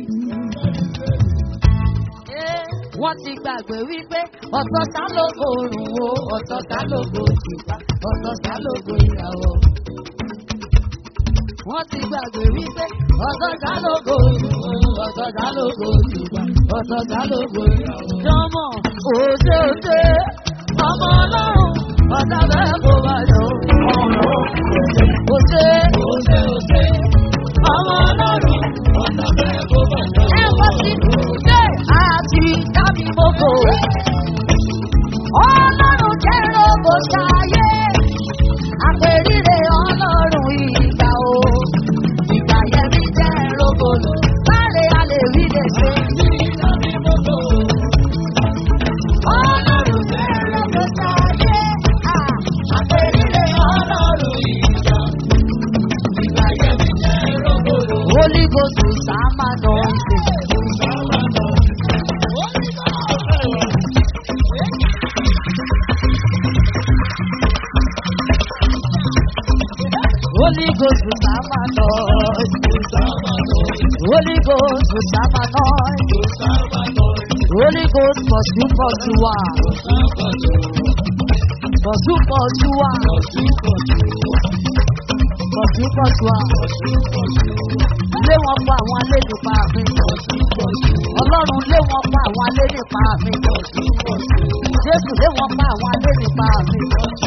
Eh, Wọ́n ti gbàgbé wípé ọ̀tọ̀ ta lógo òrùn wo, ọ̀tọ̀ ta lógo òṣùpá, ọ̀tọ̀ ta lógo ìràwọ̀. Wọ́n ti gbàgbé wípé ọ̀tọ̀ ta lógo òrùn wo, ọ̀tọ̀ ta lógo òṣùpá, ọ̀tọ̀ ta lógo ìràwọ̀. Jọmọ òde òde ọmọ ọlọ́run ọ̀tá bẹ́ẹ̀ kó bá yọ. Òde òde òde ọmọ ọlọ́run ọ̀tá bẹ́ẹ̀ kó bá yọ. Ẹ wọ́n ti dé àti dábì gbogbo. Ọlọ́run jẹ́ rogo ṣayé. Àpèrire ọlọ́run ìgbà o. Ìgbà yẹn mi jẹ́ rogo lò. Sáré a lè rí lè ṣe. Ọlọ́run jẹ́ rogo ṣayé. Àpèrire ọlọ́run ìgbà. Ìgbà yẹn mi jẹ́ rogo lò. Holy Ghost will sama noise. Holy Ghost will sama noise. Holy Ghost will sama noise. Holy Ghost pursue, pursue, ah. pursue, pursue, ah. pursue, pursue, ah. Lé wọn pa àwọn alẹ́ nípa mi. Ọlọ́run lé wọn pa àwọn alẹ́ nípa mi. Jésù lé wọn pa àwọn alẹ́ nípa mi.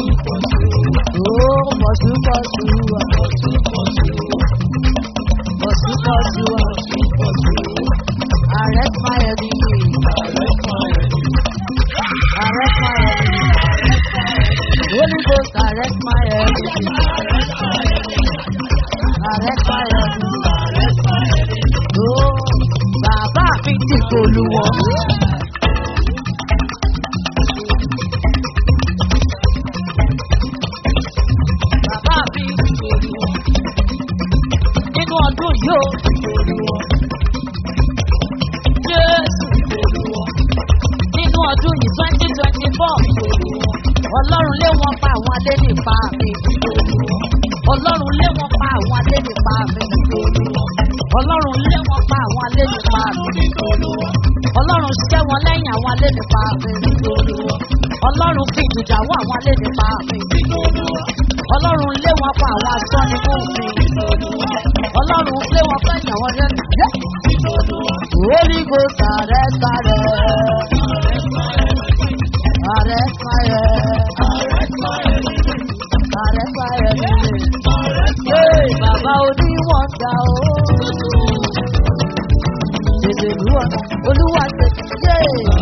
Oh, pursue, pursue, ah. pursue, pursue, ah. Arrest my enemy. Arrest my enemy. Holy Ghost, arrest my enemy. Arrest my enemy. Oh, bàbá mi ti kòlùwọ̀. Bàbá mi ti kòlùwọ̀. Nínú ọdún yìí ó. Jésù nínú ọdún yìí twenty twenty four ọlọ́run lé wọn pa àwọn adé nípa mi ọlọ́run lé wọn pa àwọn adé nípa mi ọlọ́run lé wọn pa àwọn adé nípa mi ọlọ́run ṣẹ́ wọn lẹ́yìn àwọn adé nípa mi ọlọ́run fi ìdùjà wọ àwọn adé nípa mi ọlọ́run lé wọn pa àwọn asọ́ni fún mi ọlọ́run lé wọn fẹ́yìn àwọn adé nípa mi. Holy Ghost, arrest fire. Arrest fire. Arrest fire. Hey, Bàbá oníwọ̀n ga o. Tètè lúwọ̀, olúwa tètè yé.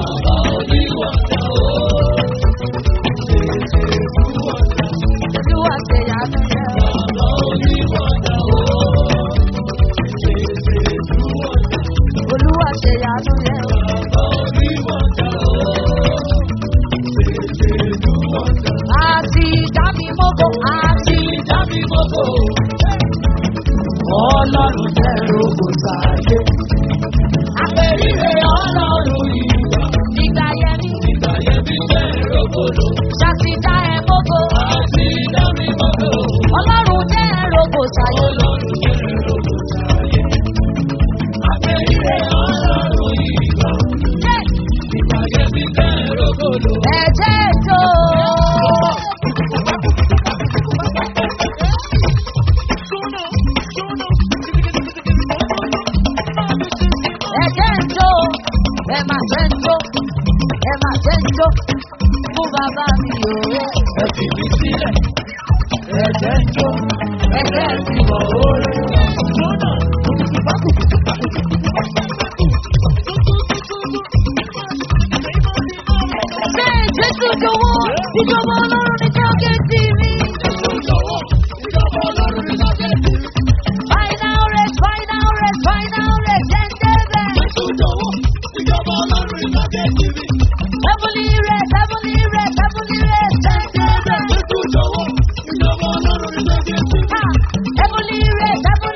Olúwa tè yanu yẹ. Olúwa tè yanu yẹ. Àti dábì mọ́kò, àti dábì mọ́kò. Ọlọ́run jẹ́ rogo sáyé. Àpèrire ọlọ́run ìgbà. Ìgbà yẹn ni. Ìgbà yẹn mi jẹ́ rogodo. Ṣàtìdá ẹ̀ mọ́kò. Àti dábì mọ́kò. Ọlọ́run jẹ́ rogo sáyé. Ọlọ́run jẹ́ rogo sáyé. Àpèrire ọlọ́run ìgbà. Ìgbà yẹn mi jẹ́ rogodo. Ẹ̀jẹ̀ tó. ẹ̀jẹ̀ ń jó ẹ má jẹ́ ń jó ẹ má jẹ́ ń jó fún bàbá mi o. ẹ fi mi sílẹ̀ ẹ̀jẹ̀ ń jó ẹ̀jẹ̀ ti wọ̀ orí. Ṣé Jésù jọ̀wọ́ ìjọba ọlọ́run ní tágẹ́tì mi? Final rest, final rest, final rest, jẹ́ ń débẹ̀. Heavenly rest, heavenly rest, heavenly rest, jẹ́ ń débẹ̀. Ha! Heavenly rest, heavenly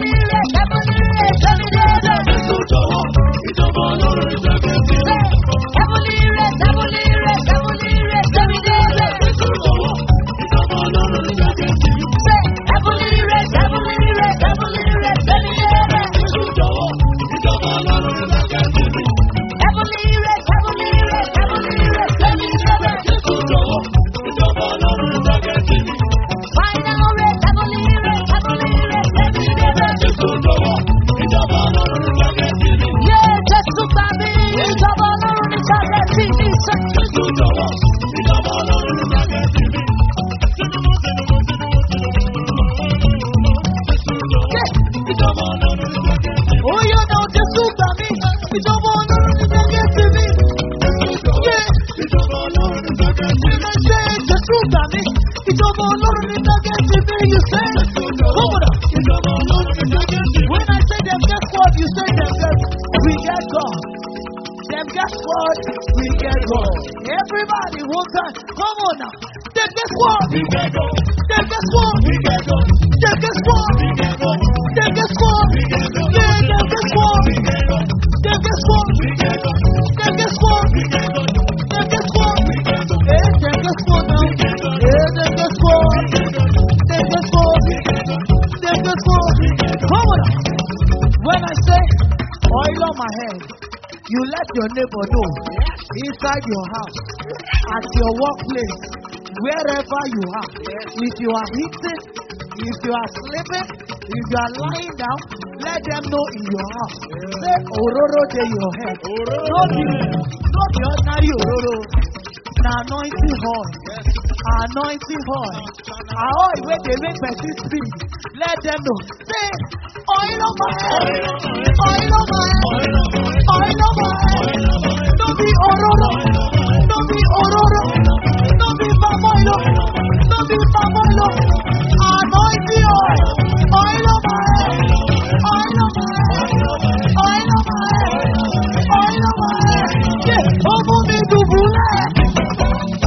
spirit against me, you say, come on. When I say them, guess what? You say them, guess we get God. Them, guess what? We get God. Everybody, one time, come on now. Them, guess what? Them, guess what? Them, guess what? Them, guess what? Yeah, them, guess what? Them, guess what? Them, guess what? Them, guess what? Eh, them, guess what now? Eh, them, guess what? Them, guess what? Them, guess what? Come on now. When I say oil on my head, you let your neighbor know inside your house, at your workplace, wherever you are. If you are eating, if you are sleeping, if you are lying down, let them know in your house. Say ororo de your head. No be, no be ordinary ororo. Na anointing oil. Anointing oil. A oil wey dey make person speak. Let them know. Say oil on my head. Oil on my head. Oil on my head. No be ororo. No be ororo. No be palm oil. No be palm oil. Anointing oil. Oil on my head. Oil on my head. Oil on my head. Oil on my head. Yeah. Ọmọ mi dùbúlẹ̀.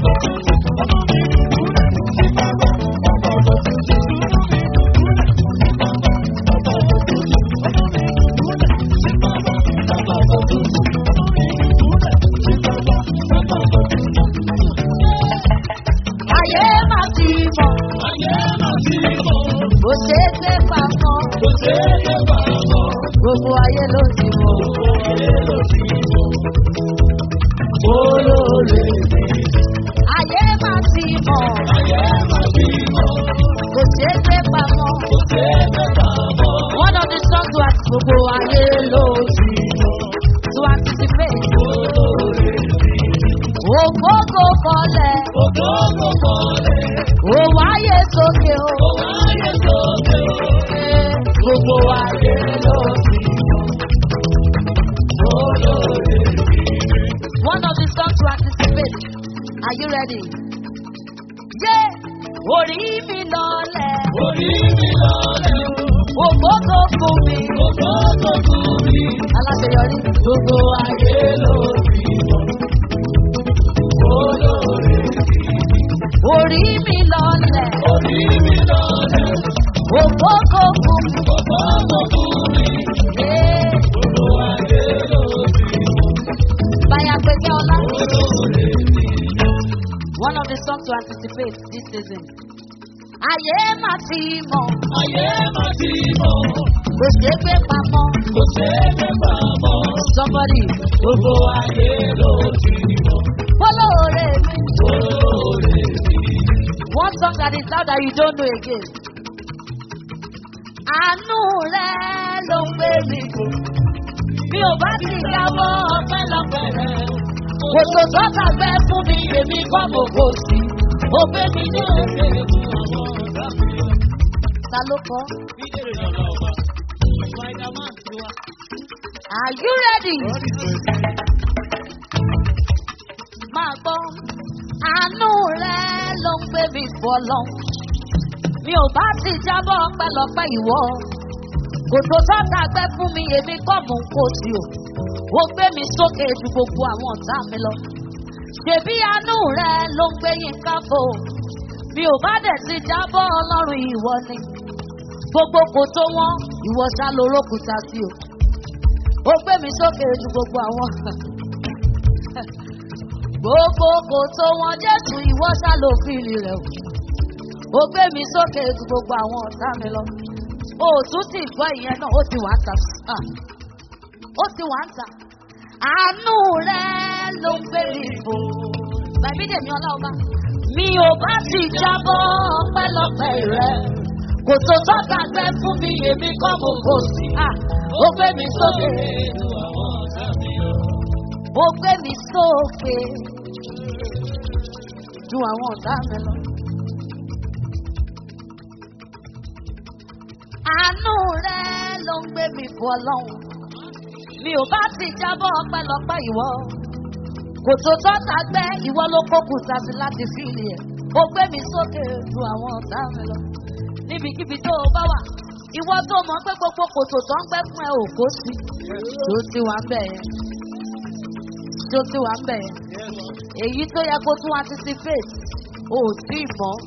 Ayé máa ti mọ̀. Kò ṣeé gbé pamọ́. Gbogbo ayé ló ti mọ̀. Ayé máa ti mọ̀. Kò ṣeé gbé pamọ́. One of the songs to ask gbogbo ayé ló ti mọ̀. To anticipate. Ògbógbò kọlẹ̀. Ó wáyé sókè o. Gbogbo ayé ló ti One of the songs to anticipate. Are you ready? Yé! Orí mi lọlẹ̀. Ògbógbò fún mi. Aláṣeyọrí. Gbogbo ayé ló ti Orí mi lọlẹ̀. Ògbógbò fún mi. Yé! Báyà pèsè ọlá. One of the songs to anticipate this season. Ayé máa ti mọ̀. Kò ṣeé gbé pamọ́. Somebody. Gbogbo ayé ló ti mọ̀, Olóore mi. olóore mi. One song that is loud that you don't know again. Àánú rẹ̀ ló ń gbé mi kù. Mi ò bá ti jábọ́ ọpẹ́lọpẹ́ rẹ̀. Kò tó sọ́kà gbẹ fún mi, èmi kọ́ mo kò sí. Ó gbé mi ní òkè. Ta ló kọ́? Are you ready? Máa gbọ́. Àánú rẹ̀ ló ń gbé mi fọlọ́. Mi ò bá ti jábọ́ ọpẹ́lọpẹ́ ìwọ. Kò tó sọ́kà gbẹ fún mi, èmi kọ́ mo kò sí o. Ó gbé mi sókè ju gbogbo àwọn ọ̀tá mi lọ. Ṣèbí àánú rẹ̀ ló ń gbé yín káfó. Mi ò bá dẹ̀ ti jábọ́ ọlọ́run ìwọ ni. Gbogbo kò tó wọ́n, ìwọ ṣá lórókùtà sí o. Ó gbé mi sókè ju gbogbo àwọn. Gbogbo kò tó wọ́n Jésù ìwọ ṣá ló fìlì rẹ̀ o. Ó gbé mi sókè ju gbogbo àwọn ọ̀tá mi lọ. O ò tún ti gbọ́ ìyẹn náà, ó ti wà ń ta. Ah. Ó ti wà ń ta. Àánú rẹ̀ ló ń gbé mi fò. Bàbí Dèmí Ọláọba. Mi ò bá ti jábọ́ ọpẹ́lọpẹ́ rẹ̀. Kò tó tọ́ka gbẹ fún mi, èmi kọ́ mo kò sí. Ah, Ó gbé mi sókè. Ó gbé mi sókè. Ju àwọn ọ̀tá mi lọ. Àánú rẹ̀ ló ń gbé mi fún ọlọ́run. Mi ò bá ti jábọ́ ọpẹ́lọpẹ́ ìwọ. Kò tó tọ́ta gbẹ́ ìwọ ló kókù sásí láti fíìlì ẹ̀. ó gbé mi sókè ju àwọn ọ̀tá mi lọ níbikíbi tó o bá wà ìwọ tó mọ̀ pé gbogbo kòtò tó ń gbẹ́ fún ẹ ò kó sí tó ti wà ń bẹ̀ yẹn tó ti wà ń bẹ̀ yẹn èyí tó yẹ kó tún anticipate ò tí ì mọ́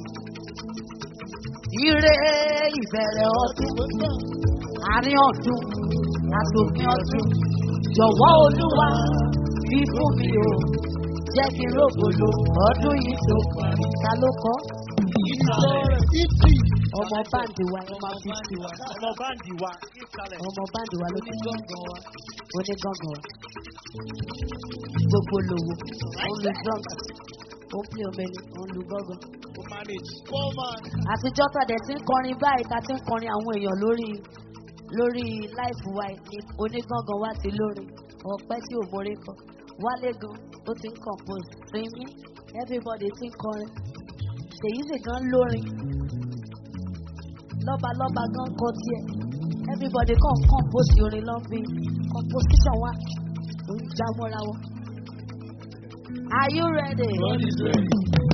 ire ìbẹ̀rẹ̀ ọdún àárín ọdún àtòkín ọdún jọ̀wọ́ olúwa fi fún mi o jẹ́ kí n rògbòlò ọdún yìí tó parí ta ló kọ́ ọmọ báńdì wa ẹ máa fi sí wa ọmọ báńdì wa ìsàlẹ̀ ọmọ báńdì wa ló ti gángan wa onígángan wa gbogbo lòwò òun lu drunk òun pè omeni òun lu gángan kò manage. àtijọ́ tàdé tí ń kọrin báyìí ta ti ń kọrin àwọn èèyàn lórí lórí láìfù wa ní onígangan wá sí lórí ọ̀pẹ́ tí ò mórí kọ wálé gan ó ti ń compose sinmi everybody ti ń kọrin ṣèyí sì gan lórin lọ́balọ́ba gan kọ tiẹ̀ everybody kàn compose orin lọ́nbí composition wa ó ń já mọ́ra wọn. Are you ready? God is ready.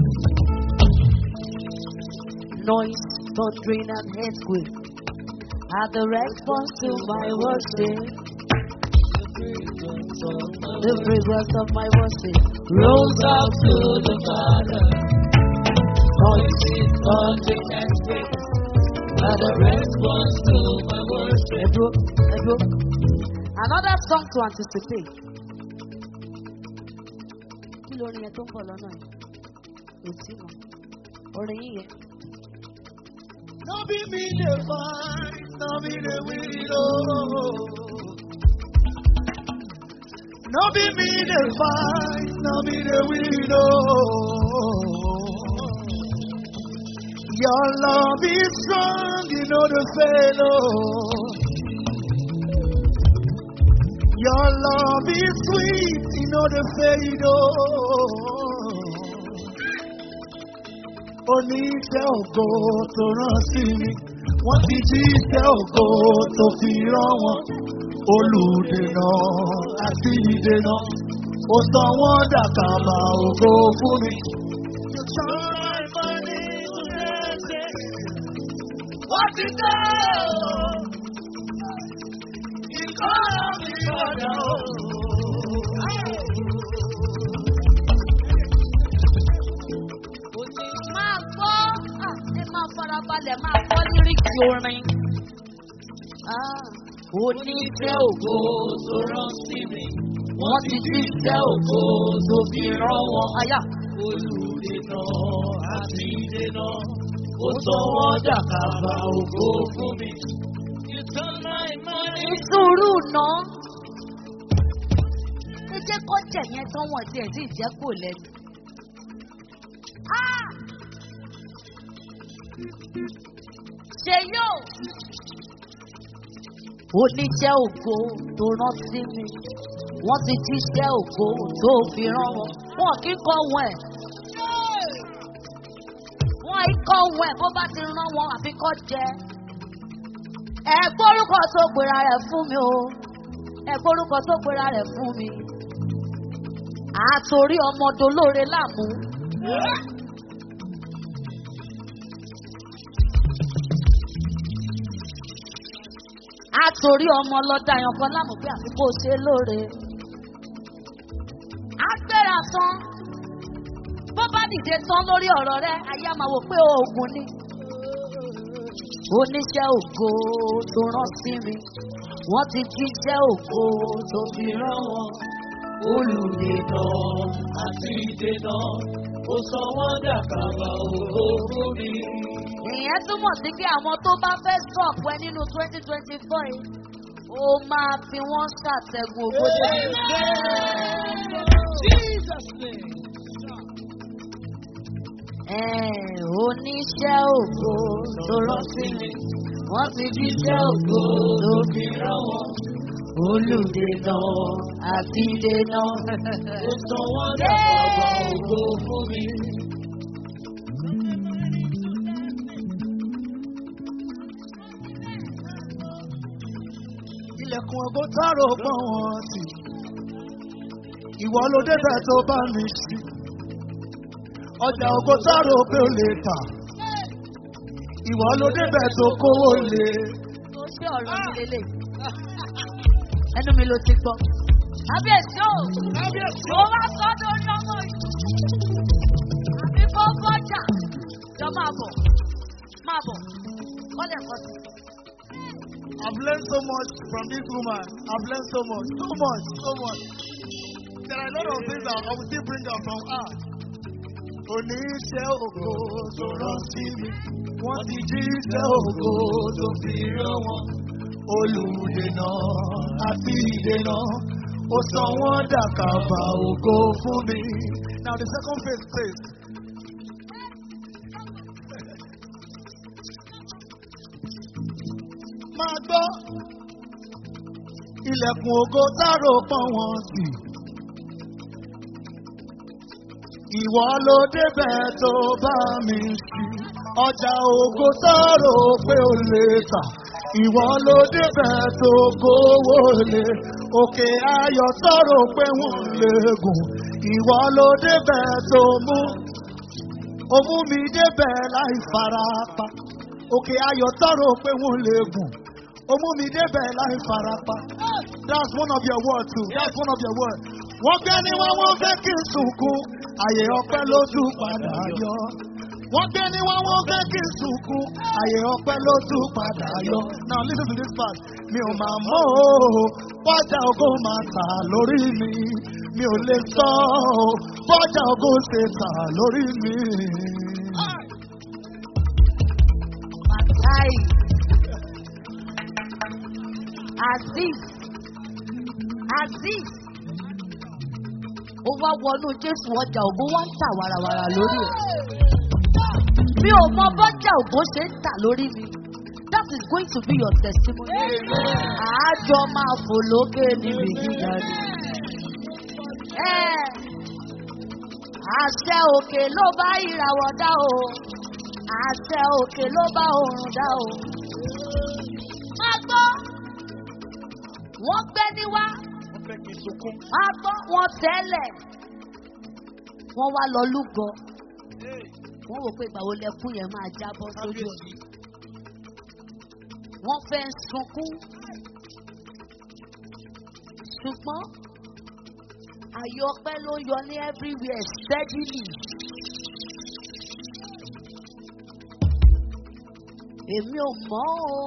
noise, thundering and earthquake are the response to my worship. The fragrance of my worship rose up to the Father. Noise, thundering and earthquake are the response to my worship. Ebro, Ebro. Another song to anticipate. Kí lórin yẹn tó ń bọ̀ lọ́nà yìí? Ètí mọ̀. Orin yìí yẹn. No be me the fight, no be the widow. No be me the fight, no be the widow. Your love is strong, you know the fellow. Your love is sweet, you know the fellow. oníṣẹ́ ògo tó rán sí mi wọ́n ti jí iṣẹ́ ògo tó fi rán wọn olùdènà àti ìdènà ó sọ wọ́n dàkàbà ògo fún mi. Wọ́n ti dé o, ìkọ́ mi ọ̀dà o. máa gbọ́ ah, ẹ máa farabalẹ̀ máa gbọ́ líríkì orin. Ah, Oníṣẹ́ ògo tó rán sí mi, wọ́n ti jíṣẹ́ ògo tó fi rán wọn. Aya. Olùdènà àti ìdènà, ó sọ wọ́n dàkàbà ògo fún mi. Ìṣòro ná. Ẹ jẹ́ kó jẹ̀ yẹn tán wọ̀n tí ẹ̀ sì jẹ́ kò lẹ́nu. Ah! Ṣé yóò? Oníṣẹ́ ògo tó rán sí mi. Wọ́n ti jíṣẹ́ ògo tó fi rán wọn. Wọ́n kì í kọ́ wọn ẹ̀. Wọ́n kì í kọ́ wọn ẹ̀ bó bá ti rán wọn àfi kọ́ jẹ. Ẹ gbórúkọ tó pera rẹ̀ fún mi o. Ẹ gbórúkọ tó pera rẹ̀ fún mi. Àtòrí ọmọdé olóore láàmú. Àtòrí ọmọ lọ́dà yan kan láàmú pé àfi kó ṣe lóore. Agbéra tán. Bó bá dìde tán lórí ọ̀rọ̀ rẹ̀, ayé á máa wò pé oògùn ni. Oníṣẹ́ ògo tó rán sí mi. Wọ́n ti jíṣẹ́ ògo tó fi rán wọn. Olùdènà àti ìdènà, ó sọ wọ́n dàkàbà ògo fún mi. ìyẹn túmọ̀ sí pé àwọn tó bá fẹ́ sọ̀pọ̀ ẹ nínú twenty twenty four yìí ó máa fi wọ́n ṣàtẹ̀gùn ògbódé Jesus name. oníṣẹ́ ògo tó rán sí mi wọ́n ti jíṣẹ́ ògo tó fi rán wọn olùdènà àti ìdènà Ó sọ wọ́n dàkàbà ògo fún mi. Ilẹ̀kùn ọgbọ́n tààrọ̀ pọ̀ wọ́n sí. Ìwọ ló débẹ̀ tó bá mi sí. ọjà ògo sáró pé ó lè tà. Ìwọ ló débẹ̀ tó kówó lé. Tó ṣe ọ̀rọ̀ mi lélẹ̀. Ẹnu mi ló ti gbọ́. Kábíyèsí o. Mo wá sọ́dọ̀ orí ọmọ yìí. Àbí kó bọ́jà. Jọ máa bọ̀. Máa bọ̀. Kọ́lẹ̀ kọ́ sí. I've learned so much from this woman. I've learned so much, so much, so much. There are a lot of things that I will still bring up from her. Oníṣẹ́ ògo tó rán sí mi, wọ́n ti jí iṣẹ́ ògo tó fi rán wọn. Olùdènà àti ìdènà, ó sọ wọ́n dàkàbà ògo fún mi. Now the second phase says. Máa gbọ́ ilẹ̀kùn ògo dárò pọ́n wọn sí. Ìwọ ló débẹ̀ tó bá mi sí. Ọjà ògo dárò pé ó lè tà. Ìwọ ló débẹ̀ tó kówó lé. Òkè ayọ̀ tọrọ pé wọ́n lè gùn. Ìwọ ló débẹ̀ tó mú. Ó mú mi débẹ̀ láì farapa. Òkè ayọ̀ tọrọ pé wọ́n lè gùn. Ó mú mi débẹ̀ láì farapa. That's one of your words too. That's one of your words. Wọ́n gbé ní wọ́n wọ́n fẹ́ kí n sunkún. Àyè ọpẹ́ lójú padà yọ. Wọ́n gbé ní wọ́n wọ́n fẹ́ kí n sunkún. Àyè ọpẹ́ lójú padà yọ. Now listen to this part. Mi ò máa mọ̀ o. Bọ́jà ògo máa tà lórí mi. Mi ò lè sọ o. Bọ́jà ògo ṣe tà lórí mi. Màtáì. Aziz. Aziz. Ó wá wọnú Jésù ọjà ògbó wá ń tà wàràwàrà lórí ẹ̀. Mi ò mọ bọ́jà ògbó ṣe ń tà lórí mi. That is going to be your testimony. Àájọ máa fò lókè níbi gíga ni. Ẹ́ àṣẹ òkè ló bá ìràwọ̀ dá o. Àṣẹ òkè ló bá òrùn dá o. Má gbọ́. Wọ́n gbé ní wá. Wọ́n fẹ́ kí n sunkún. Má gbọ́. Wọ́n tẹ́lẹ̀. Wọ́n wá lọ lúgọ. Wọ́n wò pé ìgbà wo lẹkún yẹn máa jábọ́ sójú ẹ̀. Wọ́n fẹ́ sunkún. Ṣùgbọ́n àyọpẹ́ ló yọ ní everywhere steadily. Èmi ò mọ̀ o.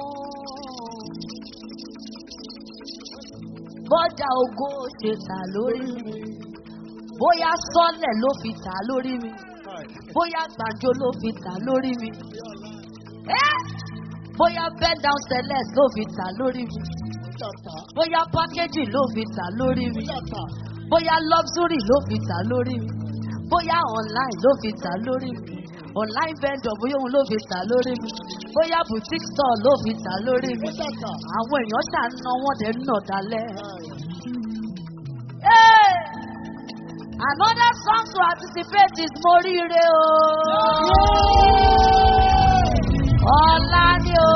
Bọ́jà ògo ṣe tà lórí mi. Bóyá sọ́lẹ̀ ló fi tà lórí mi. Bóyá gbàjọ ló fi tà lórí mi. Ẹ́ bóyá bend down celeste ló fi tà lórí mi. Bóyá packaging ló fi tà lórí mi. Bóyá luxury ló fi tà lórí mi. Bóyá online ló fi tà lórí mi. Online vendor bóyá òun ló fi tà lórí mi. Bóyá boutique store ló fi tà lórí mi. Àwọn èèyàn ṣà ń ná wọ́n dẹ̀ ń nà dalẹ̀. Hey! Another song to anticipate is Moríire o. Ọ̀la ni o.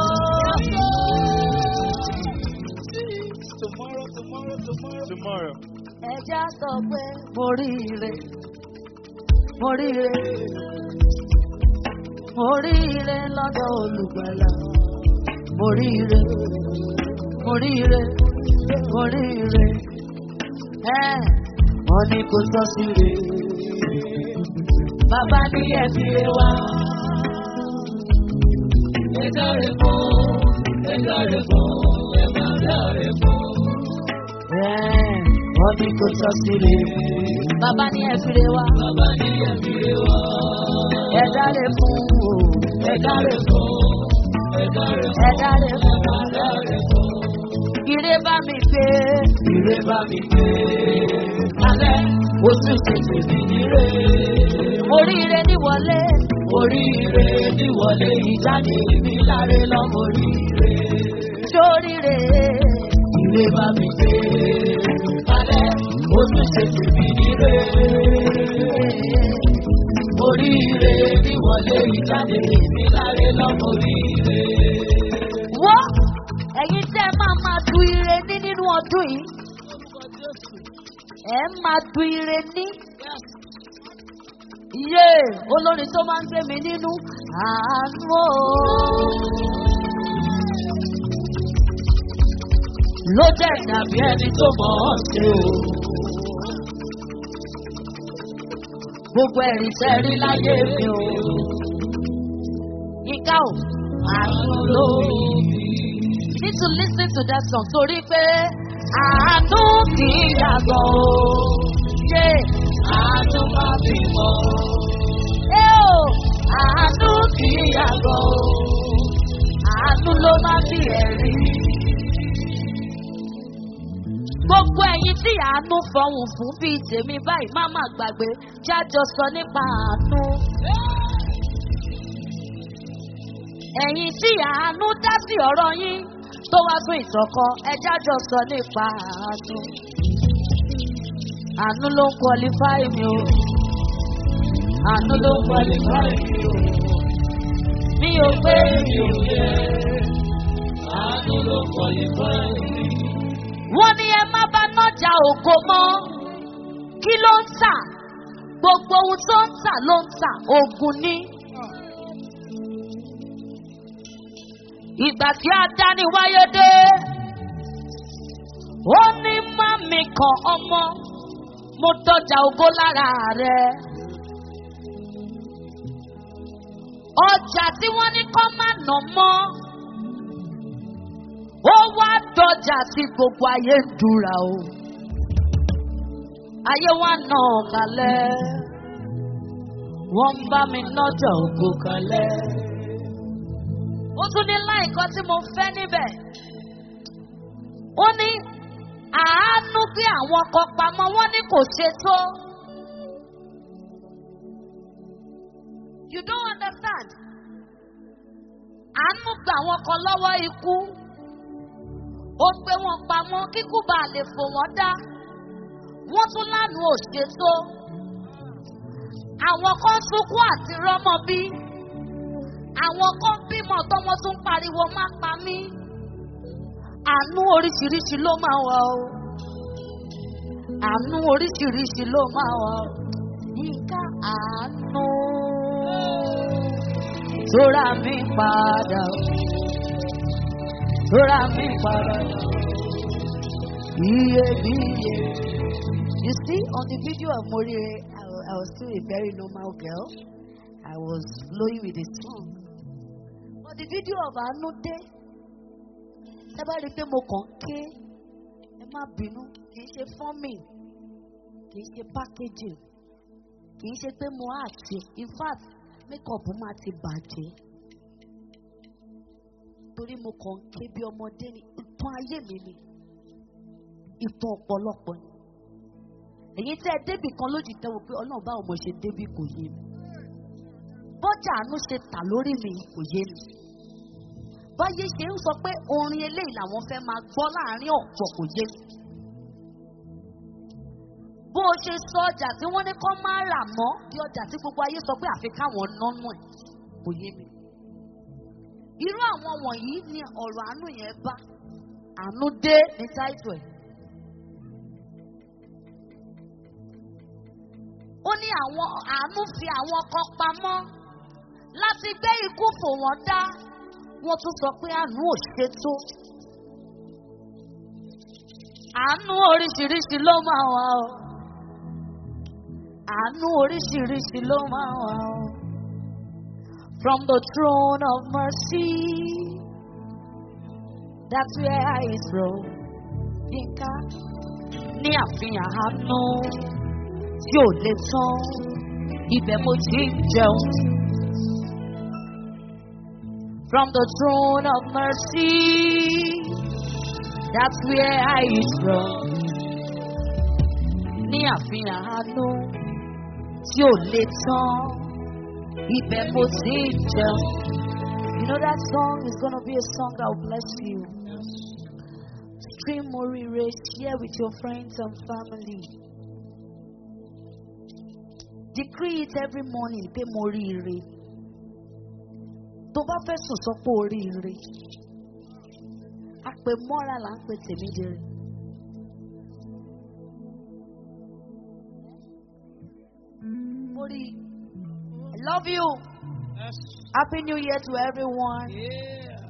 Tomorrow, tomorrow, tomorrow. Tomorrow. Ẹja sọ pé Moríire. Moríire. Moríire lọ́dọ̀ olùgbàlà. Moríire. Moríire. Moríire. Ẹ́ wọ́n ní kò sọ sí re. Bàbá ní ẹ̀fí rẹ̀ wá. Ẹjọ́ rẹ̀ fún, ẹjọ́ rẹ̀ fún, ẹjọ́ rẹ̀ fún. Ẹ́ wọ́n ní kò sọ sí re. Bàbá ní ẹ̀fí rẹ̀ wá. Bàbá ní ẹ̀fí rẹ̀ wá. Ẹ̀dá rẹ̀ fún o. Ẹ̀dá rẹ̀ fún. Ẹ̀dá rẹ̀ fún. Ẹ̀dá rẹ̀ fún. Ire bá mi gbé. Ire bá mi gbé. Alẹ́ oṣù tètè mi níre. Oríire ní wọlé. Oríire ní wọlé ìjáde mi láre lọ́mọ oríire. Sóríire. Ire bá mi gbé. Alẹ́ oṣù tètè mi níre. Oríire ní wọlé ìjáde mi láre lọ́mọ oríire. Wọ́n ẹ̀yin tẹ́ ẹ máa máa du ire ní nínú ọdún yìí. Ẹ máa du ire ní. Yé olórin tó máa ń gbé mi nínú àánú o. Ló jẹ́ ìdàbí ẹni tó mọ̀ ọ́ sí o. Gbogbo ẹ̀rí tẹ́rí láyé mi o. Yíká o, àánú ló. You need to lis ten to that song torí pé àánú kì í yàgò o. Yé àánú máa bí mọ́. Ẹ o, àánú kì í yàgò o. Àánú ló máa bí ẹ̀rí. Gbogbo ẹ̀yin tí àánú fọhùn fún bíi tèmi báyìí má má gbàgbé jájọ sọ nípa àánú. Ẹ̀yin tí àánú dá sí ọ̀rọ̀ yín tó wá fún ìtọ́kọ ẹ jájọ sọ nípa àánú. Àánú ló ń qualify mi o. Àánú ló ń qualify mi o. Mi ò pé mi ò yẹ. Àánú ló ń qualify mi wọ́n ní ẹ má bá nájà ògo mọ́ kí ló ń tà gbogbo ohun tó ń tà ló ń tà ogun ní. ìgbà tí adáni wáyé dé ó ní mami kan ọmọ mo dọjà ògo lára rẹ. ọjà tí wọ́n ní kọ́ má nà mọ́ ó wá dọjà tí gbogbo ayé ń dúra o ayé wa nà kalẹ̀ wọ́n ń bá mi nọ́jà ògo kalẹ̀ ó tún ní láìkọ́ tí mo fẹ́ níbẹ̀ ó ní àánú gbé àwọn kan pamọ́ wọ́n ní kò ṣe tó. You don't understand. Àánú gba àwọn kan lọ́wọ́ ikú ó gbé wọn pamọ́ kíkú bá lè fò wọ́n dá wọ́n tún lánàá ò ṣètò àwọn kan sunkún àti rọ́mọ bí àwọn kan bímọ tọmọ tún pariwo má pa mí àánú oríṣiríṣi ló máa wà o àánú oríṣiríṣi ló máa wà o yíká àánú tó rà mí padà o. Rọra mi para. Iye bí iye. You see, on the video of Morire, I, wa- I was still a very normal girl. I was flowing with the song. But the video of Anude, ẹ bá rí i pé mo kàn ké, ẹ má bínú, kì í ṣe fọ́mì, kì í ṣe packaging, kì í ṣe pé mo àti, in fact, makeup máa ti bàjẹ́ torí mo kàn ń ké bí ọmọdé ni ìtàn ayé mi ni ìtàn ọ̀pọ̀lọpọ̀ ni èyí tẹ́ ẹ débì kan lójijì tẹ́ wo pé ọlọ́run báwo mo ṣe débì kò yé mi bọ́jà àánú ṣe tà lórí mi kò yé mi báyé ṣe ń sọ pé orin eléyìí làwọn fẹ́ máa gbọ́ láàrin ọ̀pọ̀ kò yé mi bó o ṣe sọ ọjà tí wọ́n ní kọ́ máa rà mọ́ bí ọjà tí gbogbo ayé sọ pé àfi káwọn nánú ẹ̀ kò yé mi irú àwọn wọ̀nyí ni ọ̀rọ̀ àánú yẹn bá àánú dé ní táìtù ẹ̀. ó ní àwọn àánú fi àwọn kan pamọ́ láti gbé ikú fò wọ́n dá wọ́n tún sọ pé àánú ò ṣe tó. àánú oríṣiríṣi ló máa wà o àánú oríṣiríṣi ló máa wà o. From the throne of mercy, that's where I is from. Yínká ní àfihàn àánú tí ò lè tán, ibẹ̀ mo ti ń jẹun. From the throne of mercy, that's where I is from. Ní àfihàn àánú tí ò lè tán. Ibẹ̀ mo ti ń jẹun. You know that song is gonna be a song that will bless you. Stream Morire, share with your friends and family. Decree it every morning pé mo rí ire. Tó bá fẹ́ sùn sọ pé o rí ire. Àpè mọ́ra là ń pè tèmi dèrè. Mo rí love you. Yes. Happy New Year to everyone. Yeah.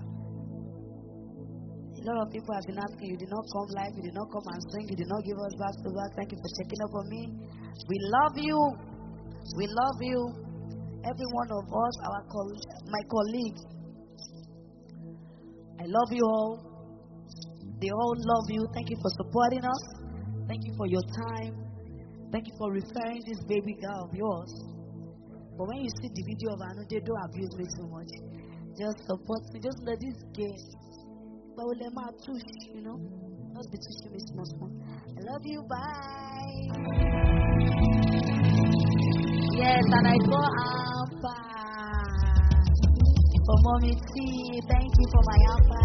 A lot of people have been asking, you did not come live, you did not come and sing, you did not give us back to back. Thank you for checking up on me. We love you. We love you. Every one of us, our col- my colleague. I love you all. They all love you. Thank you for supporting us. Thank you for your time. Thank you for referring this baby girl of yours. But when you see the video of Anu, they don't abuse me too much. Just support me. Just let this game. But we'll let my touch, you know. Just be touching me small, small. I love you. Bye. Yes, and I go Ampa. For mommy T. Thank you for my Ampa.